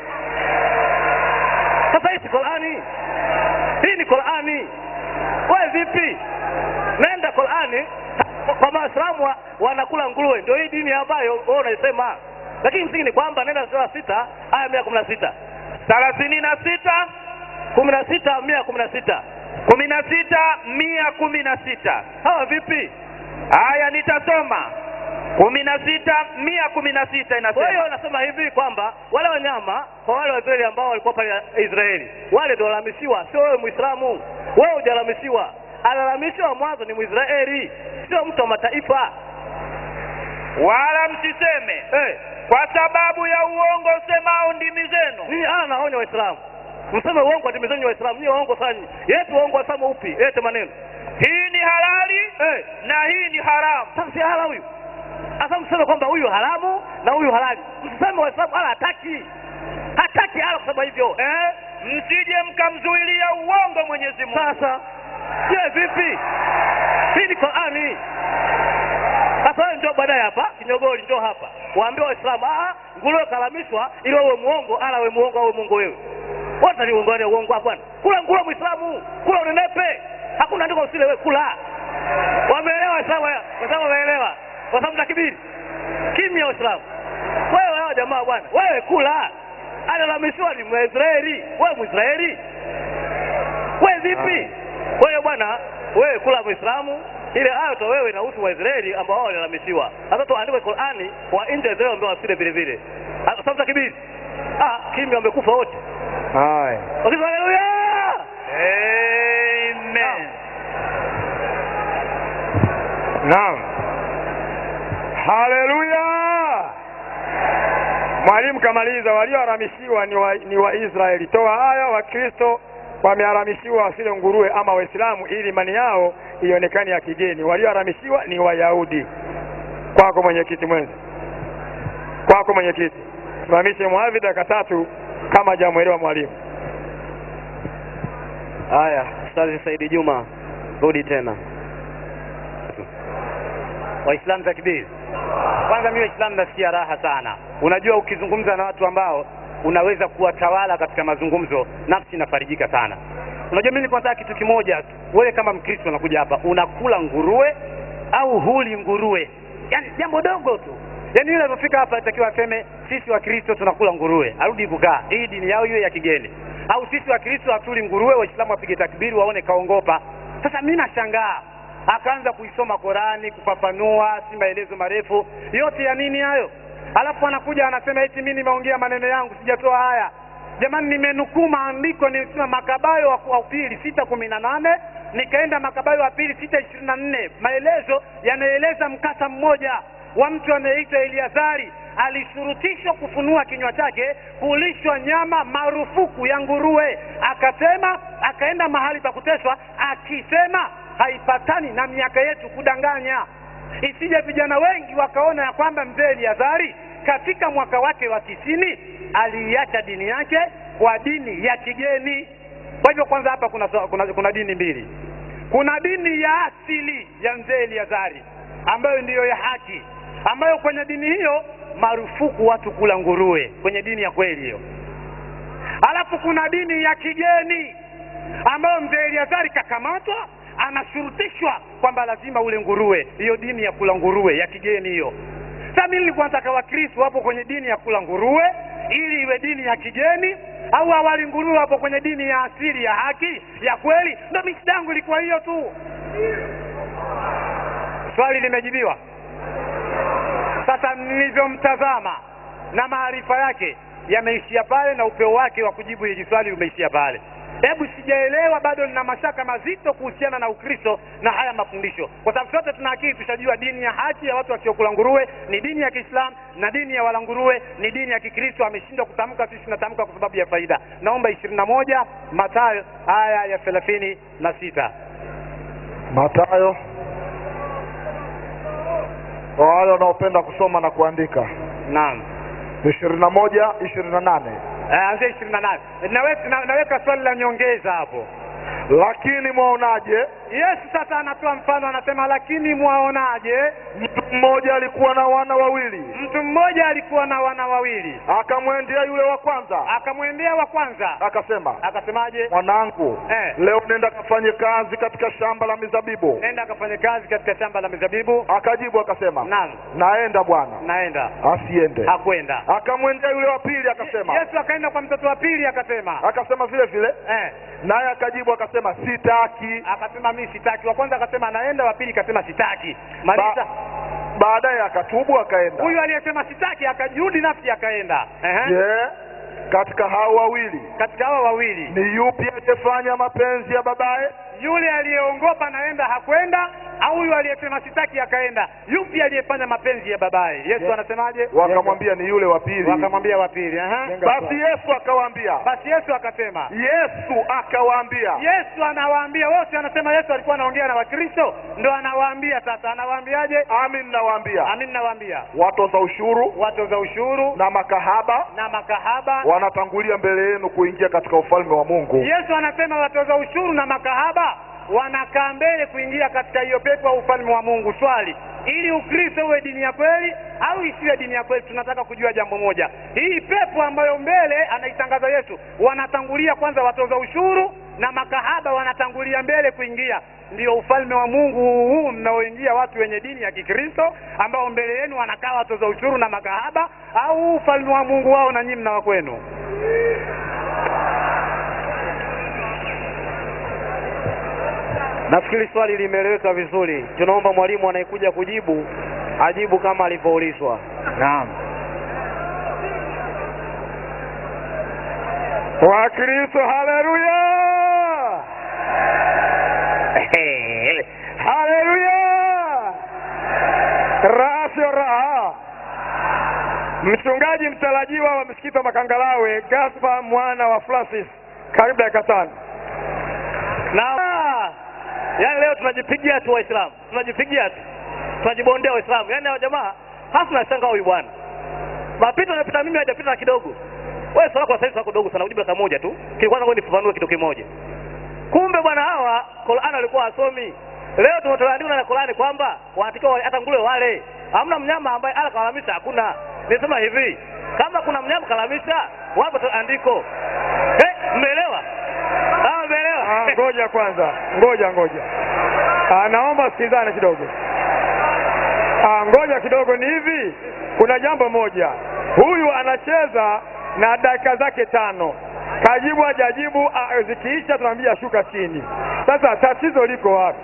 sasa hii si qurani hii ni qurani wewe vipi nenda qurani kwa- kwa maislamu wa, wanakula nguruwe ndio hii dini ambayo wewe unaisema lakini msingi ni kwamba nenda sura sita aya mia kumi na sita thelathini na sita kumi na sita mia kumi na sita kumi na sita mia kumi na sita hawa vipi Haya, nitasoma kumi na sita mia kumi na sita Kwa hiyo inasema nasema hivi kwamba wale wanyama kwa wale Waisraeli ambao walikuwa pale Israeli, wale ndio walalamishiwa, sio wewe Muislamu. Wewe hujalalamishiwa, alalamishiwa mwanzo ni Mwisraeli, sio mtu wa mataifa. wala msiseme Eh, kwa sababu ya uongo usemao ndimi zenu nini ana naonya Waislamu mseme uongo atimizeni waislamu nyie waongo sana yetu waongo wasema upi lete maneno hii ni halali eh na hii ni haramu sasa si hala huyu sasa mseme kwamba huyu haramu na huyu halali msiseme waislamu hala hataki hataki hala kusema hivyo eh? msije mkamzuilia uongo mwenyezi mungu sasa je vipi hii ni qurani sasa wewe njoo baadaye hapa kinyogoli njoo hapa waambie waislamu ah nguruwe kalamishwa ili wewe muongo ala wewe muongo au muongo wewe wote ni uongo ni uongo bwana kula nguruwe muislamu kula unenepe hakuna andiko usile wewe kula wameelewa waislamu waislamu wameelewa kwa sababu takibiri kimya waislamu wewe hao jamaa bwana wewe kula analamishwa ni mwisraeli wewe mwisraeli wewe vipi kwa hiyo bwana wewe kula muislamu ile aya to wewe inahusu waisraeli ambao wao walilalamishiwa sasa tuandike qurani wa nje ya israeli ambao wasile vile vile Ah, sababu takibiri ah kimya wamekufa wote haya wakisema haleluya amen naam haleluya mwalimu kamaliza walioharamishiwa ni wa, ni waisraeli toa haya wakristo wameharamishiwa wasile nguruwe ama waislamu ili imani yao ionekane ya kigeni walioharamishiwa ni wayahudi kwako mwenyekiti mwenza kwako mwenyekiti simamishe mwadhi dakika tatu kama jamwelewa mwalimu haya ustazi saidi juma rudi tena waislamu takbiri kwanza mimi waislamu nasikia raha sana unajua ukizungumza na watu ambao unaweza kuwatawala katika mazungumzo nafsi inafarijika sana unajua mimi nilikuwa nataka kitu kimoja tu wewe kama mkristo unakuja hapa unakula nguruwe au huli nguruwe yaani jambo dogo tu yaani yule alipofika hapa alitakiwa aseme sisi wakristo tunakula nguruwe arudi kukaa hii dini yao hiyo ya kigeni au sisi wakristo hatuli nguruwe waislamu wapige takbiri waone kaongopa sasa mi nashangaa akaanza kuisoma Korani kufafanua, si maelezo marefu yote ya nini hayo, alafu anakuja anasema eti mimi nimeongea maneno yangu sijatoa haya. Jamani, nimenukuu maandiko, nilisema Makabayo wa wa pili sita kumi na nane nikaenda Makabayo wa pili sita ishirini na nne maelezo yanaeleza mkasa mmoja wa mtu anayeitwa Eliazari alishurutishwa kufunua kinywa chake kulishwa nyama marufuku ya nguruwe, akasema akaenda mahali pa kuteswa akisema haipatani na miaka yetu kudanganya, isije vijana wengi wakaona ya kwamba mzee Eliazari katika mwaka wake wa tisini aliiacha dini yake kwa dini ya kigeni. Kwa hivyo kwanza hapa kuna, kuna, kuna dini mbili. Kuna dini ya asili ya mzee Eliazari ambayo ndiyo ya haki, ambayo kwenye dini hiyo marufuku watu kula nguruwe, kwenye dini ya kweli hiyo. Alafu kuna dini ya kigeni ambayo mzee Eliazari kakamatwa anashurutishwa kwamba lazima ule nguruwe, hiyo dini ya kula nguruwe ya kigeni hiyo. Sasa mimi nilikuwa nataka Wakristo wapo kwenye dini ya kula nguruwe ili iwe dini ya kigeni, au awali nguruwe wapo kwenye dini ya asili ya haki ya kweli. Ndio misi yangu ilikuwa hiyo tu. Swali limejibiwa. Sasa nilivyomtazama na maarifa yake yameishia pale, na upeo wake wa kujibu hili swali umeishia pale. Hebu sijaelewa bado, nina mashaka mazito kuhusiana na Ukristo na haya mafundisho, kwa sababu sote tuna akili, tushajua dini ya haki ya watu wasiokula nguruwe ni dini ya Kiislamu na dini ya wala nguruwe ni dini ya Kikristo. Ameshindwa kutamka, sisi tunatamka kwa sababu ya faida. Naomba ishirini na moja Mathayo aya ya thelathini na sita. Matayo, kwa wale wanaopenda kusoma na kuandika, Naam. ishirini na moja ishirini na nane Eh, Anzia ishirini na nane. Naweka, na- naweka swali la nyongeza hapo. lakini mwaonaje, Yesu sasa anatoa mfano, anasema lakini mwaonaje, mtu mmoja alikuwa na wana wawili, mtu mmoja alikuwa na wana wawili, akamwendea yule wa kwanza, akamwendea wa kwanza, akasema, akasemaje? mwanangu, Eh. leo nenda kafanye kazi katika shamba la mizabibu. Nenda akafanye kazi katika shamba la mizabibu. Akajibu akasema, Naam, naenda bwana. naenda. Asiende. Hakwenda. Akamwendea yule wa pili akasema, Yesu akaenda kwa mtoto wa pili akasema, akasema vile vile, eh, naye akajibu akasema, sitaki. akasema mimi sitaki. Wa kwanza akasema naenda, wa pili akasema sitaki. Maliza. Ba- baadaye akatubu akaenda. Huyu aliyesema sitaki akajirudi nafsi akaenda. Ehe. Je, katika hao wawili Katika hawa wawili ni yupi aliyefanya mapenzi ya babaye? yule aliyeongopa naenda hakwenda au yule aliyesema sitaki akaenda yupi aliyefanya mapenzi ya babaye yesu anasemaje wakamwambia ni yule wa pili wakamwambia wa pili aha. basi yesu akawaambia basi yesu akasema yesu akawaambia yesu anawaambia wote anasema yesu alikuwa anaongea na wakristo ndo anawaambia sasa anawaambiaje amin nawaambia amin nawaambia watoza ushuru watoza ushuru na makahaba na makahaba wanatangulia mbele yenu kuingia katika ufalme wa mungu yesu anasema watoza ushuru na makahaba wanakaa mbele kuingia katika hiyo pepo ya ufalme wa mungu swali ili ukristo uwe dini ya kweli au isiwe dini ya kweli tunataka kujua jambo moja hii pepo ambayo mbele anaitangaza yesu wanatangulia kwanza watoza ushuru na makahaba wanatangulia mbele kuingia ndio ufalme wa mungu huu mnaoingia watu wenye dini ya kikristo ambao mbele yenu wanakaa watoza ushuru na makahaba au ufalme wa mungu wao na nyinyi mnawa kwenu nafikiri swali limeeleweka vizuri tunaomba mwalimu anayekuja kujibu ajibu kama alivyoulizwa naam wakristo haleluya haleluya raha sio raha mchungaji mtarajiwa wa msikiti wa makangalawe gaspa mwana wa francis karibu dakika tano na yaani leo tunajipigia tu waislamu tunajipigia tu tunajibondea waislamu yaani hao jamaa hasa nashangaa huyu bwana mapito anapita mimi hajapita na kidogo wewe swala kwa sasa dogo sana ujibu dakika moja tu kwanza ngoja nifafanue kitu kimoja kumbe bwana hawa Qur'an walikuwa wasomi leo tumetolewa na Qur'ani kwamba wanatakiwa hata nguruwe wale hamna mnyama ambaye ala kalamisha hakuna nisema hivi kama kuna mnyama kalamisha wapo tu andiko eh mmeelewa ah mmeelewa Ah, ngoja kwanza ngoja ngoja Ah, naomba sikilizane kidogo Ah, ngoja kidogo ni hivi kuna jambo moja huyu anacheza na dakika zake tano kajibu hajajibu ah, zikiisha tunamwambia shuka chini sasa tatizo liko wapi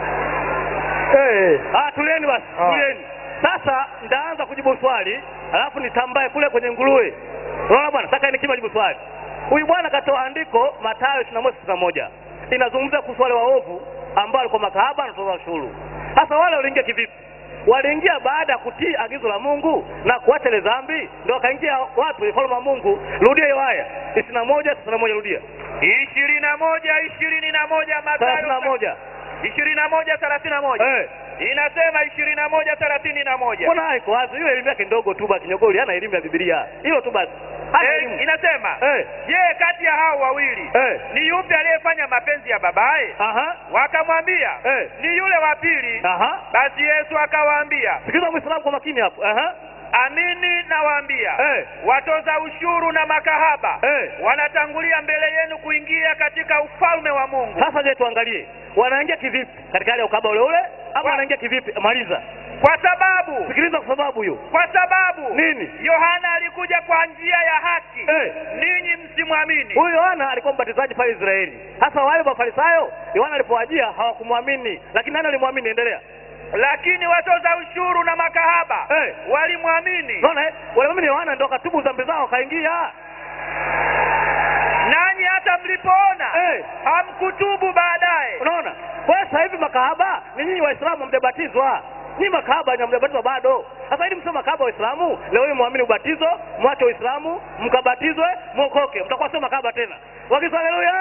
hey. ah tulieni basi Ah. tulieni sasa ndaanza kujibu swali alafu nitambaye kule kwenye nguruwe unaona bwana sasa nikima jibu swali huyu bwana katoa andiko Mathayo 21:61 inazungumzia kuhusu wale waovu ambao walikuwa makahaba na kutoza ushuru sasa wale waliingia kivipi waliingia baada ya kutii agizo la Mungu na kuacha ile dhambi ndio wakaingia wapi ufalme wa Mungu rudia hiyo aya 21 31 rudia ishirini na moja ishirini na moja 31 ishirini na moja thelathini na moja eh inasema ishirini na moja thelathini na moja mbona haiko wazi hiyo elimu yake ndogo tu basi nyogoli hana elimu ya Biblia hilo tu basi hana Eh, elimu inasema eh je kati ya hao wawili eh ni yupi aliyefanya mapenzi ya babaye aha wakamwambia eh ni yule wa pili aha basi yesu akawaambia sikiliza muislamu kwa makini hapo aha amini nawaambia eh watoza ushuru na makahaba eh wanatangulia mbele yenu kuingia katika ufalme wa mungu sasa je tuangalie wanaingia kivipi katika hali ya ukaba ule ule ama wanaingia kivipi maliza kwa sababu sikiliza kwa sababu hiyo kwa sababu nini yohana alikuja kwa njia ya haki eh ninyi msimwamini huyu Yohana alikuwa mbatizaji pale Israeli. Sasa wale mafarisayo Yohana alipowajia hawakumwamini, lakini nani alimwamini? Endelea. lakini watoza ushuru na makahaba Eh. walimwamini Unaona eh? Walimwamini Yohana ndio katubu dhambi zao wakaingia. nanyi hata mlipoona Eh. hamkutubu baadaye Unaona? Kwa hiyo sasa hivi makahaba ni nyinyi Waislamu hamjabatizwa. Nyinyi makahaba hamjabatizwa bado. Sasa ili msema makahaba Waislamu, leo hii muamini ubatizo, mwache Uislamu, mkabatizwe, mwokoke. Mtakuwa sio makahaba tena. Wakisema haleluya.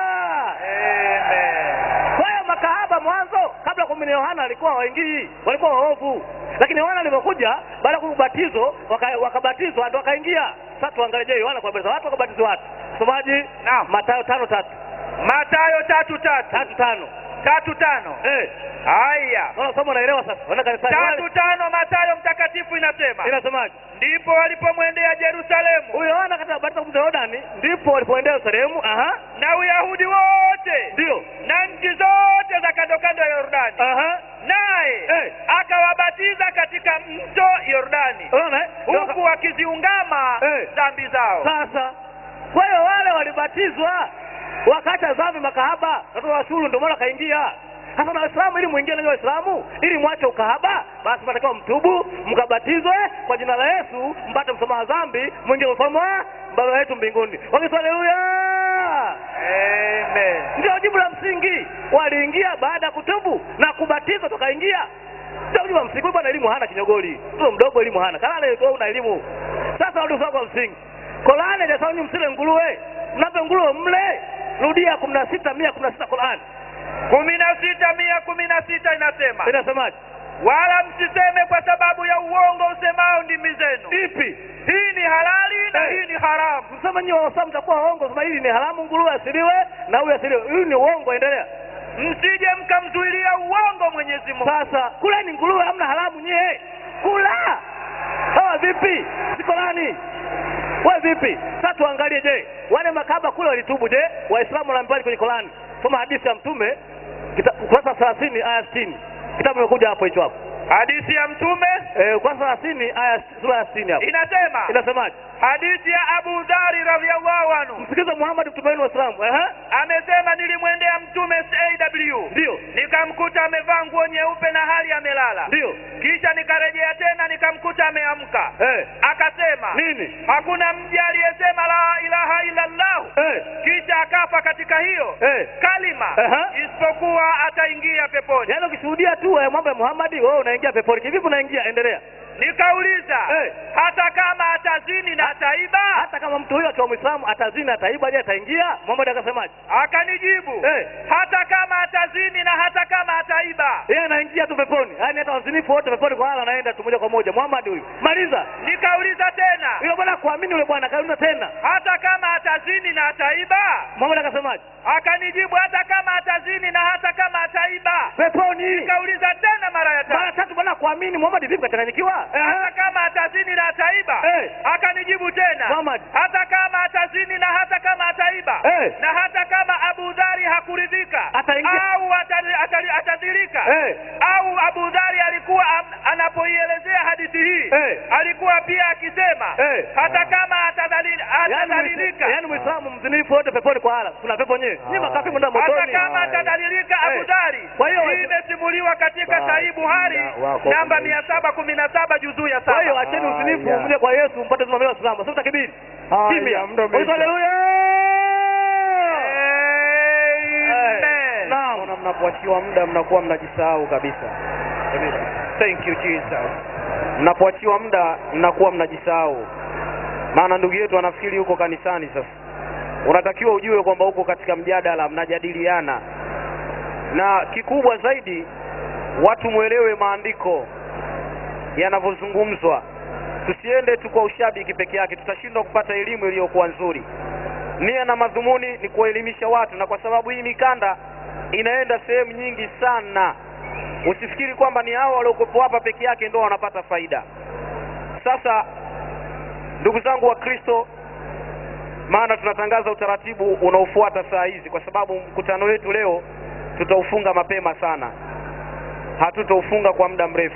Kwa hiyo makahaba mwanzo kabla kumini Yohana alikuwa waingii, walikuwa waovu. Lakini Yohana alipokuja baada ya kubatizo waka- wakabatizwa ndio wakaingia. Sasa tuangalie je, Yohana kuwabatiza watu wakabatiza watu. Msomaji? Naam. Mathayo tano tatu. matayo tatu tatu Tatu tano. tatu tano Eh. haya Naona somo naelewa sasa. Wana kanisani tatu wale. tano matayo mtakatifu inasema Inasemaje? ndipo walipomwendea yerusalemu Huyo Yohana katika batizo kumta Yordani ndipo walipoendea Yerusalemu. Aha. na uyahudi wote Ndio. na nchi zote za kando kando ya yordani Aha. naye Eh. akawabatiza katika mto yordani Unaona? eh? Ndio waka- huku wakiziungama Eh. dhambi zao Sasa kwa hiyo wale walibatizwa wakaacha dhambi makahaba watoto wa shuru ndio maana kaingia. Sasa na Waislamu ili muingie nanyi Waislamu ili mwache ukahaba, basi mnatakiwa mtubu, mkabatizwe kwa jina la Yesu, mpate msamaha dhambi, mwingie ufalme wa Baba yetu mbinguni. Wakisema haleluya. Amen. ndio jibu la msingi waliingia baada ya kutubu na kubatizwa tukaingia ndio jibu la msingi Huyu bwana elimu hana kinyogoli mtoto mdogo elimu hana kalale wewe una elimu sasa rudi usoma kwa msingi Qur'ani hajasema nyinyi msile nguruwe mnape nguruwe mle rudia kumi na sita mia kumi na sita Qur'ani kumi na sita mia kumi na sita inasema inasemaje wala msiseme kwa sababu ya uongo usemao ndimi zenu ipi hii ni halali na Eh. hii ni haramu msema nyinyi wawasamu mtakuwa waongo sema hili ni haramu nguruwe asiliwe na huyu asiliwe hii ni uongo endelea msije mkamzuilia uongo mwenyezi mungu sasa kula ni nguruwe hamna haramu nyie kula hawa vipi siko nani we vipi sasa tuangalie je wale makaba kule walitubu je waislamu wanaambiwaje kwenye Qurani soma hadithi ya mtume kita- ukurasa thelathini aya sitini kitabu imekuja hapo hicho hapo hadithi ya mtume Eh, ukurasa thelathini aya sura ya sitini hapo inasema inasemaje hadithi ya abu dhari radhiallahu anhu msikize muhammad mtume wenu waislamu ehe amesema nilimwendea mtume saw ndio nikamkuta amevaa nguo nyeupe na hali amelala ndio kisha nikarejea tena nikamkuta ameamka eh akasema nini hakuna mja aliyesema la ilaha illa llahu eh kisha akafa katika hiyo eh kalima Aha. isipokuwa ataingia peponi yaani ukishuhudia tu eh, mambo ya muhammadi wewe unaingia peponi kivipi unaingia endelea nikauliza Eh. hata kama atazini na ataiba hata kama mtu huyo akiwa mwislamu atazini ataiba je ataingia muhammad akasemaje akanijibu Eh. hata kama atazini na hata kama ataiba yeye anaingia tu peponi yaani hata wazinifu wote peponi kwa hala anaenda tu moja kwa moja muhammad huyu maliza nikauliza tena yule bwana kuamini yule bwana kauliza tena hata kama atazini na ataiba muhammad akasemaje akanijibu hata kama atazini na hata kama ataiba peponi nikauliza tena mara ya mara tatu tatu bwana kuamini muhammad vipi kachanganyikiwa hata kama atazini na ataiba Eh. akanijibu tena Muhammad. hata kama atazini na hata kama ataiba Eh. na hata kama abu dhari hakuridhika Ataingia- au atali- atali- atadhirika Eh. au abu dhari alikuwa am, anapoielezea hadithi hii Eh. alikuwa pia akisema Eh. hata kama atadhalil- yaani atadhalilika yaani mwislamu mzinifu wote peponi kwa hala kuna pepo nyewe ni makafi mwenda hata motoni kama atadhalilika Eh. abu dhari Kwa hiyo hii wasi- imesimuliwa katika Basi, sahihi buhari muda wako namba umeisha. mia saba kumi na saba juzuu ya kwa hiyo saba acheni uzinifu Haya. mje kwa yesu mpate uzima wa waislamu sasa takibiri Haya, kimya muda umeisha. Ulizo haleluya Amen. naam Naona mnapoachiwa muda mnakuwa mnajisahau kabisa. Thank you Jesus. Mnapoachiwa muda mnakuwa mnajisahau, maana ndugu yetu anafikiri yuko kanisani. Sasa unatakiwa ujue kwamba uko katika mjadala, mnajadiliana, na kikubwa zaidi watu mwelewe maandiko yanavyozungumzwa. Tusiende tu kwa ushabiki peke yake, tutashindwa kupata elimu iliyokuwa nzuri. Nia na madhumuni ni kuwaelimisha watu, na kwa sababu hii mikanda inaenda sehemu nyingi sana, usifikiri kwamba ni hao waliokuwepo hapa peke yake ndio wanapata faida. Sasa ndugu zangu wa Kristo, maana tunatangaza utaratibu unaofuata saa hizi, kwa sababu mkutano wetu leo tutaufunga mapema sana, hatutaufunga kwa muda mrefu.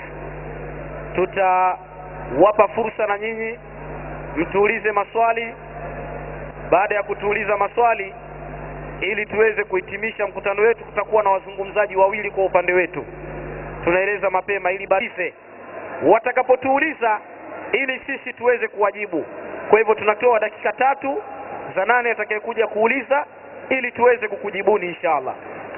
Tutawapa fursa na nyinyi mtuulize maswali. Baada ya kutuuliza maswali, ili tuweze kuhitimisha mkutano wetu, kutakuwa na wazungumzaji wawili kwa upande wetu. Tunaeleza mapema ili barize watakapotuuliza, ili sisi tuweze kuwajibu. Kwa hivyo tunatoa dakika tatu za nane atakayekuja kuuliza, ili tuweze kukujibuni inshallah.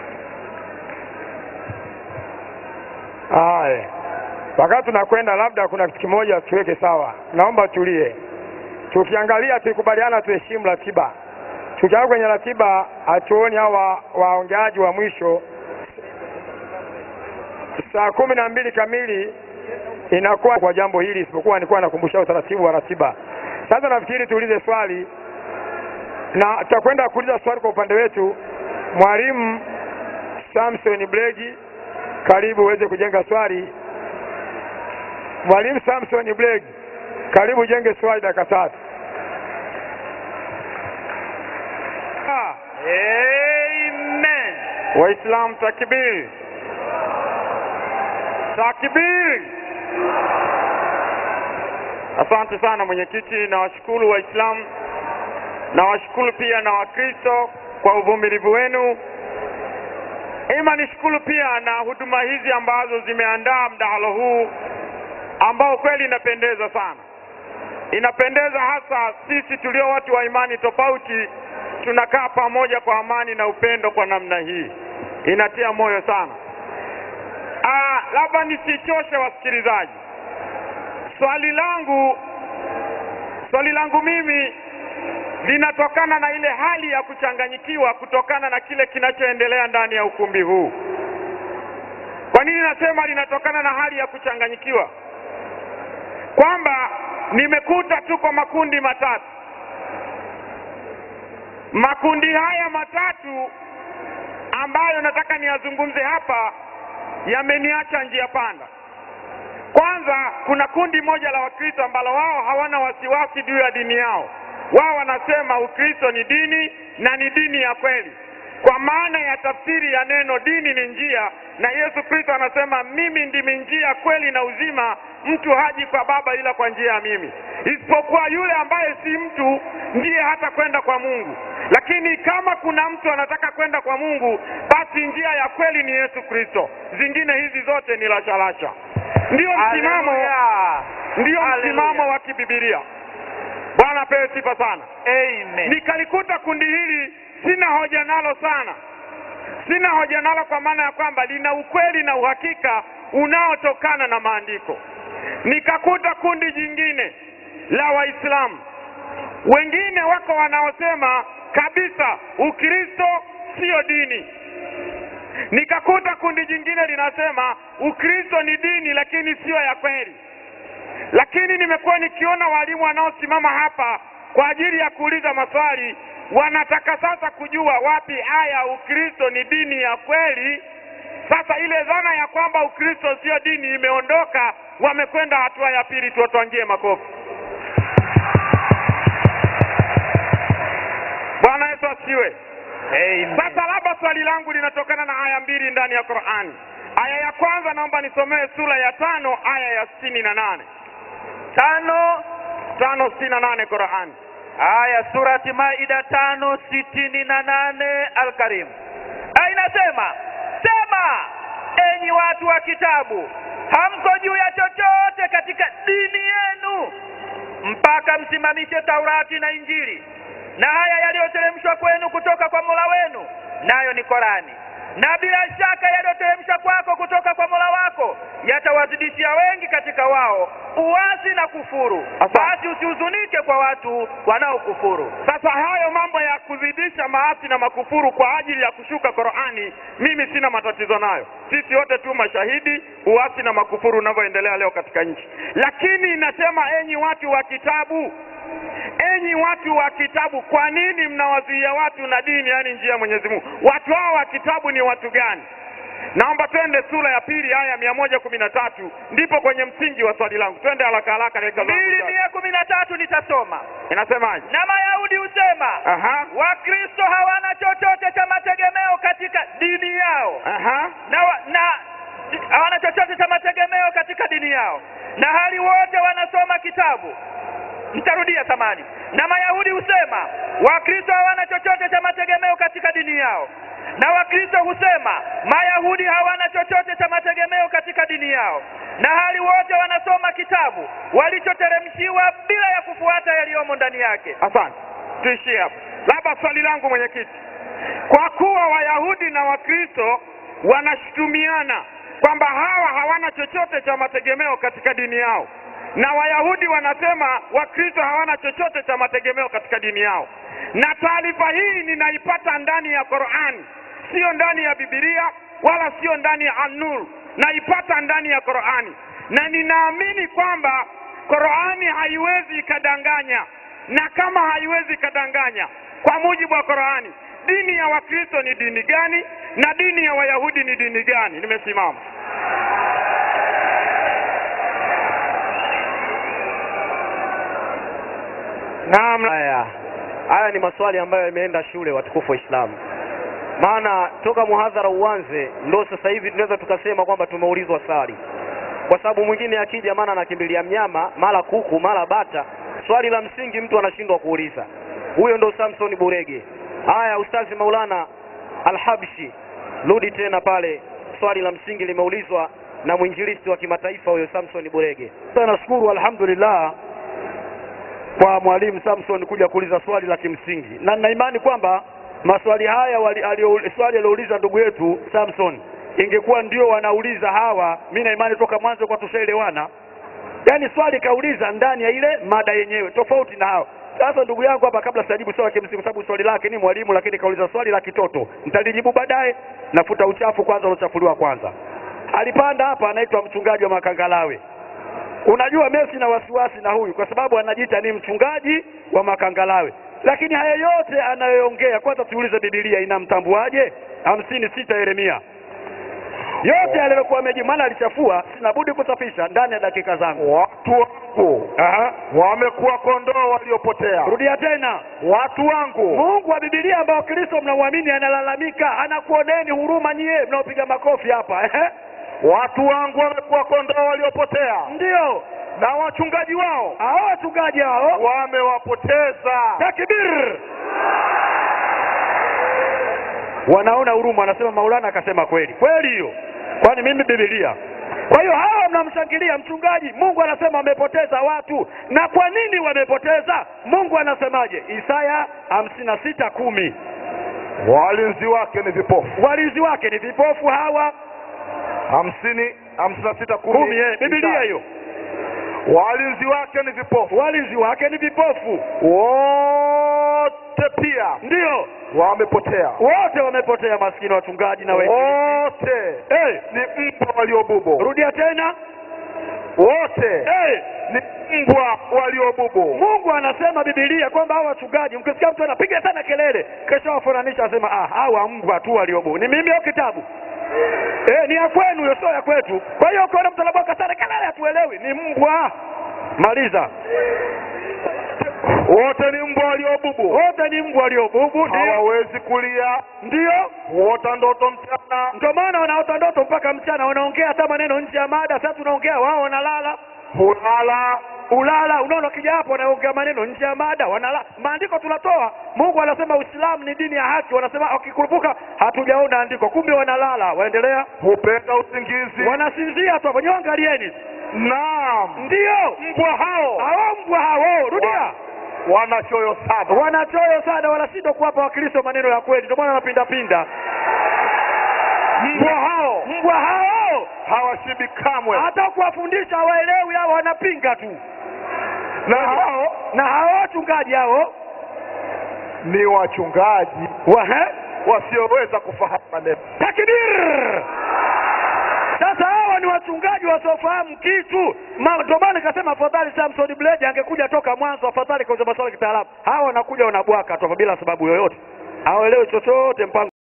Haya, wakati tunakwenda, labda kuna kitu kimoja tuweke sawa. Naomba tulie, tukiangalia, tukubaliana, tuheshimu ratiba. Tukiangalia kwenye ratiba, hatuoni hawa waongeaji wa mwisho saa kumi na mbili kamili inakuwa kwa jambo hili, isipokuwa nilikuwa nakumbusha utaratibu wa ratiba. Sasa nafikiri tuulize swali na tutakwenda kuuliza swali kwa upande wetu. Mwalimu Samson Blegi, karibu uweze kujenga swali. Mwalimu Samson Blegi, karibu ujenge swali dakika tatu. Ah, Amen. Waislamu takbir, takbir. Asante sana mwenyekiti, nawashukuru Waislamu, nawashukuru pia na Wakristo kwa uvumilivu wenu. Ima nishukuru pia na huduma hizi ambazo zimeandaa mdahalo huu ambao kweli inapendeza sana. Inapendeza hasa sisi tulio watu wa imani tofauti tunakaa pamoja kwa amani na upendo kwa namna hii, inatia moyo sana. Ah, labda nisichoshe wasikilizaji, swali langu swali langu mimi linatokana na ile hali ya kuchanganyikiwa kutokana na kile kinachoendelea ndani ya ukumbi huu. Kwa nini nasema linatokana na hali ya kuchanganyikiwa? Kwamba nimekuta tuko makundi matatu. Makundi haya matatu ambayo nataka niyazungumze hapa yameniacha njia panda. Kwanza, kuna kundi moja la Wakristo ambalo wao hawana wasiwasi juu ya dini yao. Wao wanasema Ukristo ni dini na ni dini ya kweli, kwa maana ya tafsiri ya neno dini ni njia, na Yesu Kristo anasema mimi ndimi njia, kweli na uzima, mtu haji kwa Baba ila kwa njia ya mimi, isipokuwa yule ambaye si mtu ndiye hata kwenda kwa Mungu. Lakini kama kuna mtu anataka kwenda kwa Mungu, basi njia ya kweli ni Yesu Kristo, zingine hizi zote ni lashalasha. Ndiyo msimamo, ndiyo msimamo wa kibibilia. Bwana apewe sifa sana. Amen. Nikalikuta kundi hili sina hoja nalo sana, sina hoja nalo kwa maana ya kwamba lina ukweli na uhakika unaotokana na maandiko. Nikakuta kundi jingine la Waislamu, wengine wako wanaosema kabisa Ukristo sio dini. Nikakuta kundi jingine linasema Ukristo ni dini lakini sio ya kweli. Lakini nimekuwa nikiona walimu wanaosimama hapa kwa ajili ya kuuliza maswali, wanataka sasa kujua wapi aya Ukristo ni dini ya kweli. Sasa ile dhana ya kwamba Ukristo sio dini imeondoka, wamekwenda hatua ya pili. Tuwatwangie makofi. Bwana Yesu asifiwe. Amen. Sasa labda swali langu linatokana na aya mbili ndani ya Qur'ani. Aya ya kwanza naomba nisomee sura ya tano aya ya sitini na nane Tano tano sitini na nane Qur'ani. aya surati Maida tano sitini na nane Alkarim aya inasema, sema enyi watu wa kitabu, hamko juu ya chochote katika dini yenu mpaka msimamishe Taurati na Injili na haya yaliyoteremshwa kwenu kutoka kwa Mola wenu, nayo ni Korani. Na bila shaka yaliyoteremshwa kwako kutoka kwa Mola wako yatawazidishia wengi katika wao uasi na kufuru. Asante. Basi usihuzunike kwa watu wanaokufuru. Sasa hayo mambo ya kuzidisha maasi na makufuru kwa ajili ya kushuka Qur'ani, mimi sina matatizo nayo. Sisi wote tu mashahidi uasi na makufuru unavyoendelea leo katika nchi, lakini inasema enyi watu wa kitabu, enyi watu wa kitabu, kwa nini mnawazuia watu na dini, yaani njia ya Mwenyezi Mungu? Watu hao wa kitabu ni watu gani? Naomba twende sura ya pili aya mia moja kumi na tatu ndipo kwenye msingi wa swali langu. Twende haraka haraka, dakika zangu mbili chache. mia kumi na tatu nitasoma. Inasemaje? Na Mayahudi husema Aha, Wakristo hawana chochote cha mategemeo katika dini yao aha, na, wa, na hawana chochote cha mategemeo katika dini yao, na hali wote wanasoma kitabu. Nitarudia samani. Na Mayahudi husema Wakristo hawana chochote cha mategemeo katika dini yao, na Wakristo husema Mayahudi hawana chochote cha mategemeo katika dini yao, na hali wote wanasoma kitabu walichoteremshiwa bila ya kufuata yaliyomo ndani yake. asante. Tuishie hapo. Labda swali langu mwenyekiti, kwa kuwa Wayahudi na Wakristo wanashutumiana kwamba hawa hawana chochote cha mategemeo katika dini yao, na Wayahudi wanasema Wakristo hawana chochote cha mategemeo katika dini yao, na taarifa hii ninaipata ndani ya Qur'an, sio ndani ya Biblia wala sio ndani ya An-Nur, naipata ndani ya Qur'ani, na ninaamini kwamba Qur'ani haiwezi ikadanganya, na kama haiwezi ikadanganya, kwa mujibu wa Qur'ani, dini ya Wakristo ni dini gani na dini ya Wayahudi ni dini gani? Nimesimama. Naam, haya haya ni maswali ambayo yameenda shule, watukufu wa Islamu. Maana toka muhadhara uanze ndo sasa hivi tunaweza tukasema kwamba tumeulizwa swali, kwa sababu mwingine akija, maana anakimbilia mnyama, mara kuku, mara bata. Swali la msingi mtu anashindwa kuuliza. Huyo ndo Samson Burege. Haya, Ustazi Maulana Alhabshi, rudi tena pale. Swali la msingi limeulizwa na mwinjilisti wa kimataifa huyo Samson Burege. Sasa nashukuru alhamdulillah kwa mwalimu Samson kuja kuuliza swali la kimsingi, na nina imani kwamba maswali haya wali, alio, swali aliouliza ndugu yetu Samson ingekuwa ndio wanauliza hawa, mi na imani toka mwanzo kwa tushaelewana. Yaani swali kauliza ndani ya ile mada yenyewe, tofauti na hao. Sasa ndugu yangu hapa, kabla sijajibu swali la kimsingi, kwa sababu swali lake ni mwalimu, lakini kauliza swali la kitoto, nitalijibu baadaye. Nafuta uchafu kwanza, unachafuliwa kwanza. Alipanda hapa, anaitwa mchungaji wa Makangalawe. Unajua mimi sina wasiwasi na huyu kwa sababu anajiita ni mchungaji wa Makangalawe, lakini haya yote anayoongea, kwanza tuulize Biblia inamtambuaje? hamsini sita Yeremia yote aliyokuwa amejibu, maana alichafua, sina budi kusafisha ndani ya dakika zangu. watu wangu Aha. wamekuwa kondoo waliopotea Rudia tena, watu wangu Mungu wa Biblia ambao Kristo mnamwamini analalamika, anakuoneni huruma nyie mnaopiga makofi hapa ehe. watu wangu wamekuwa kondoo waliopotea Ndio na wachungaji wao hao wachungaji hao, wamewapoteza takbir, wanaona huruma, anasema Maulana akasema kweli kweli hiyo, kwani mimi Biblia. Kwa hiyo hawa mnamshangilia mchungaji, Mungu anasema wamepoteza watu. Na kwa nini wamepoteza? Mungu anasemaje? Isaya hamsini na sita kumi walinzi wake ni vipofu walinzi wake ni vipofu hawa hamsini hamsini na sita kumi, kumi eh, Biblia hiyo. walinzi wake ni vipofu Walinzi wake ni vipofu, wote pia ndio wamepotea wote wamepotea, maskini wachungaji na wengi. wote Hey, ni mbwa waliobubu rudia tena. wote Hey, ni mbwa waliobubu Mungu anasema Biblia kwamba hawa wachungaji, mkisikia mtu anapiga sana kelele, kesho wafananisha, asema ah, hawa mbwa tu waliobu. Ni mimi au kitabu? Eh, ni ya kwenu hiyo, sio ya kwetu. Kwa hiyo ukiona mtu anaboka sana kelele, hatuelewi, ni mbwa. Maliza. wote ni mbwa waliobubu Wote ni mbwa waliobubu, ndio hawawezi kulia ndio huota ndoto mchana ndio maana wanaota ndoto mpaka mchana, wanaongea hata maneno nje ya mada. Sasa tunaongea, wao wanalala hulala ulala. Unaona, ukija hapo wanaongea maneno nje ya mada, wanalala. Maandiko tunatoa, Mungu anasema Uislamu ni dini ya haki, wanasema wakikurupuka, hatujaona andiko, kumbe wanalala. Waendelea, hupenda usingizi wanasinzia tu hapo. Nyewe angalieni, naam ndio mbwa hao hao mbwa hao, rudia wana choyo saba wanachoyo sana, wala si ndo kuwapa Wakristo maneno ya kweli, ndio maana wanapindapinda. mbwa hao Mbwa hao hawashibi kamwe hata kuwafundisha hawaelewi, hao wanapinga tu. na hao Na hao wachungaji hao ni wachungaji wahe wasioweza kufahamu maneno takbir. Sasa hawa ni wachungaji wasiofahamu kitu. Ma- Ndio maana nikasema afadhali Samson Bleja angekuja toka mwanzo, afadhali kauza maswala ya kitaalamu. Hawa wanakuja wanabwaka tu bila sababu yoyote, hawaelewi chochote mpango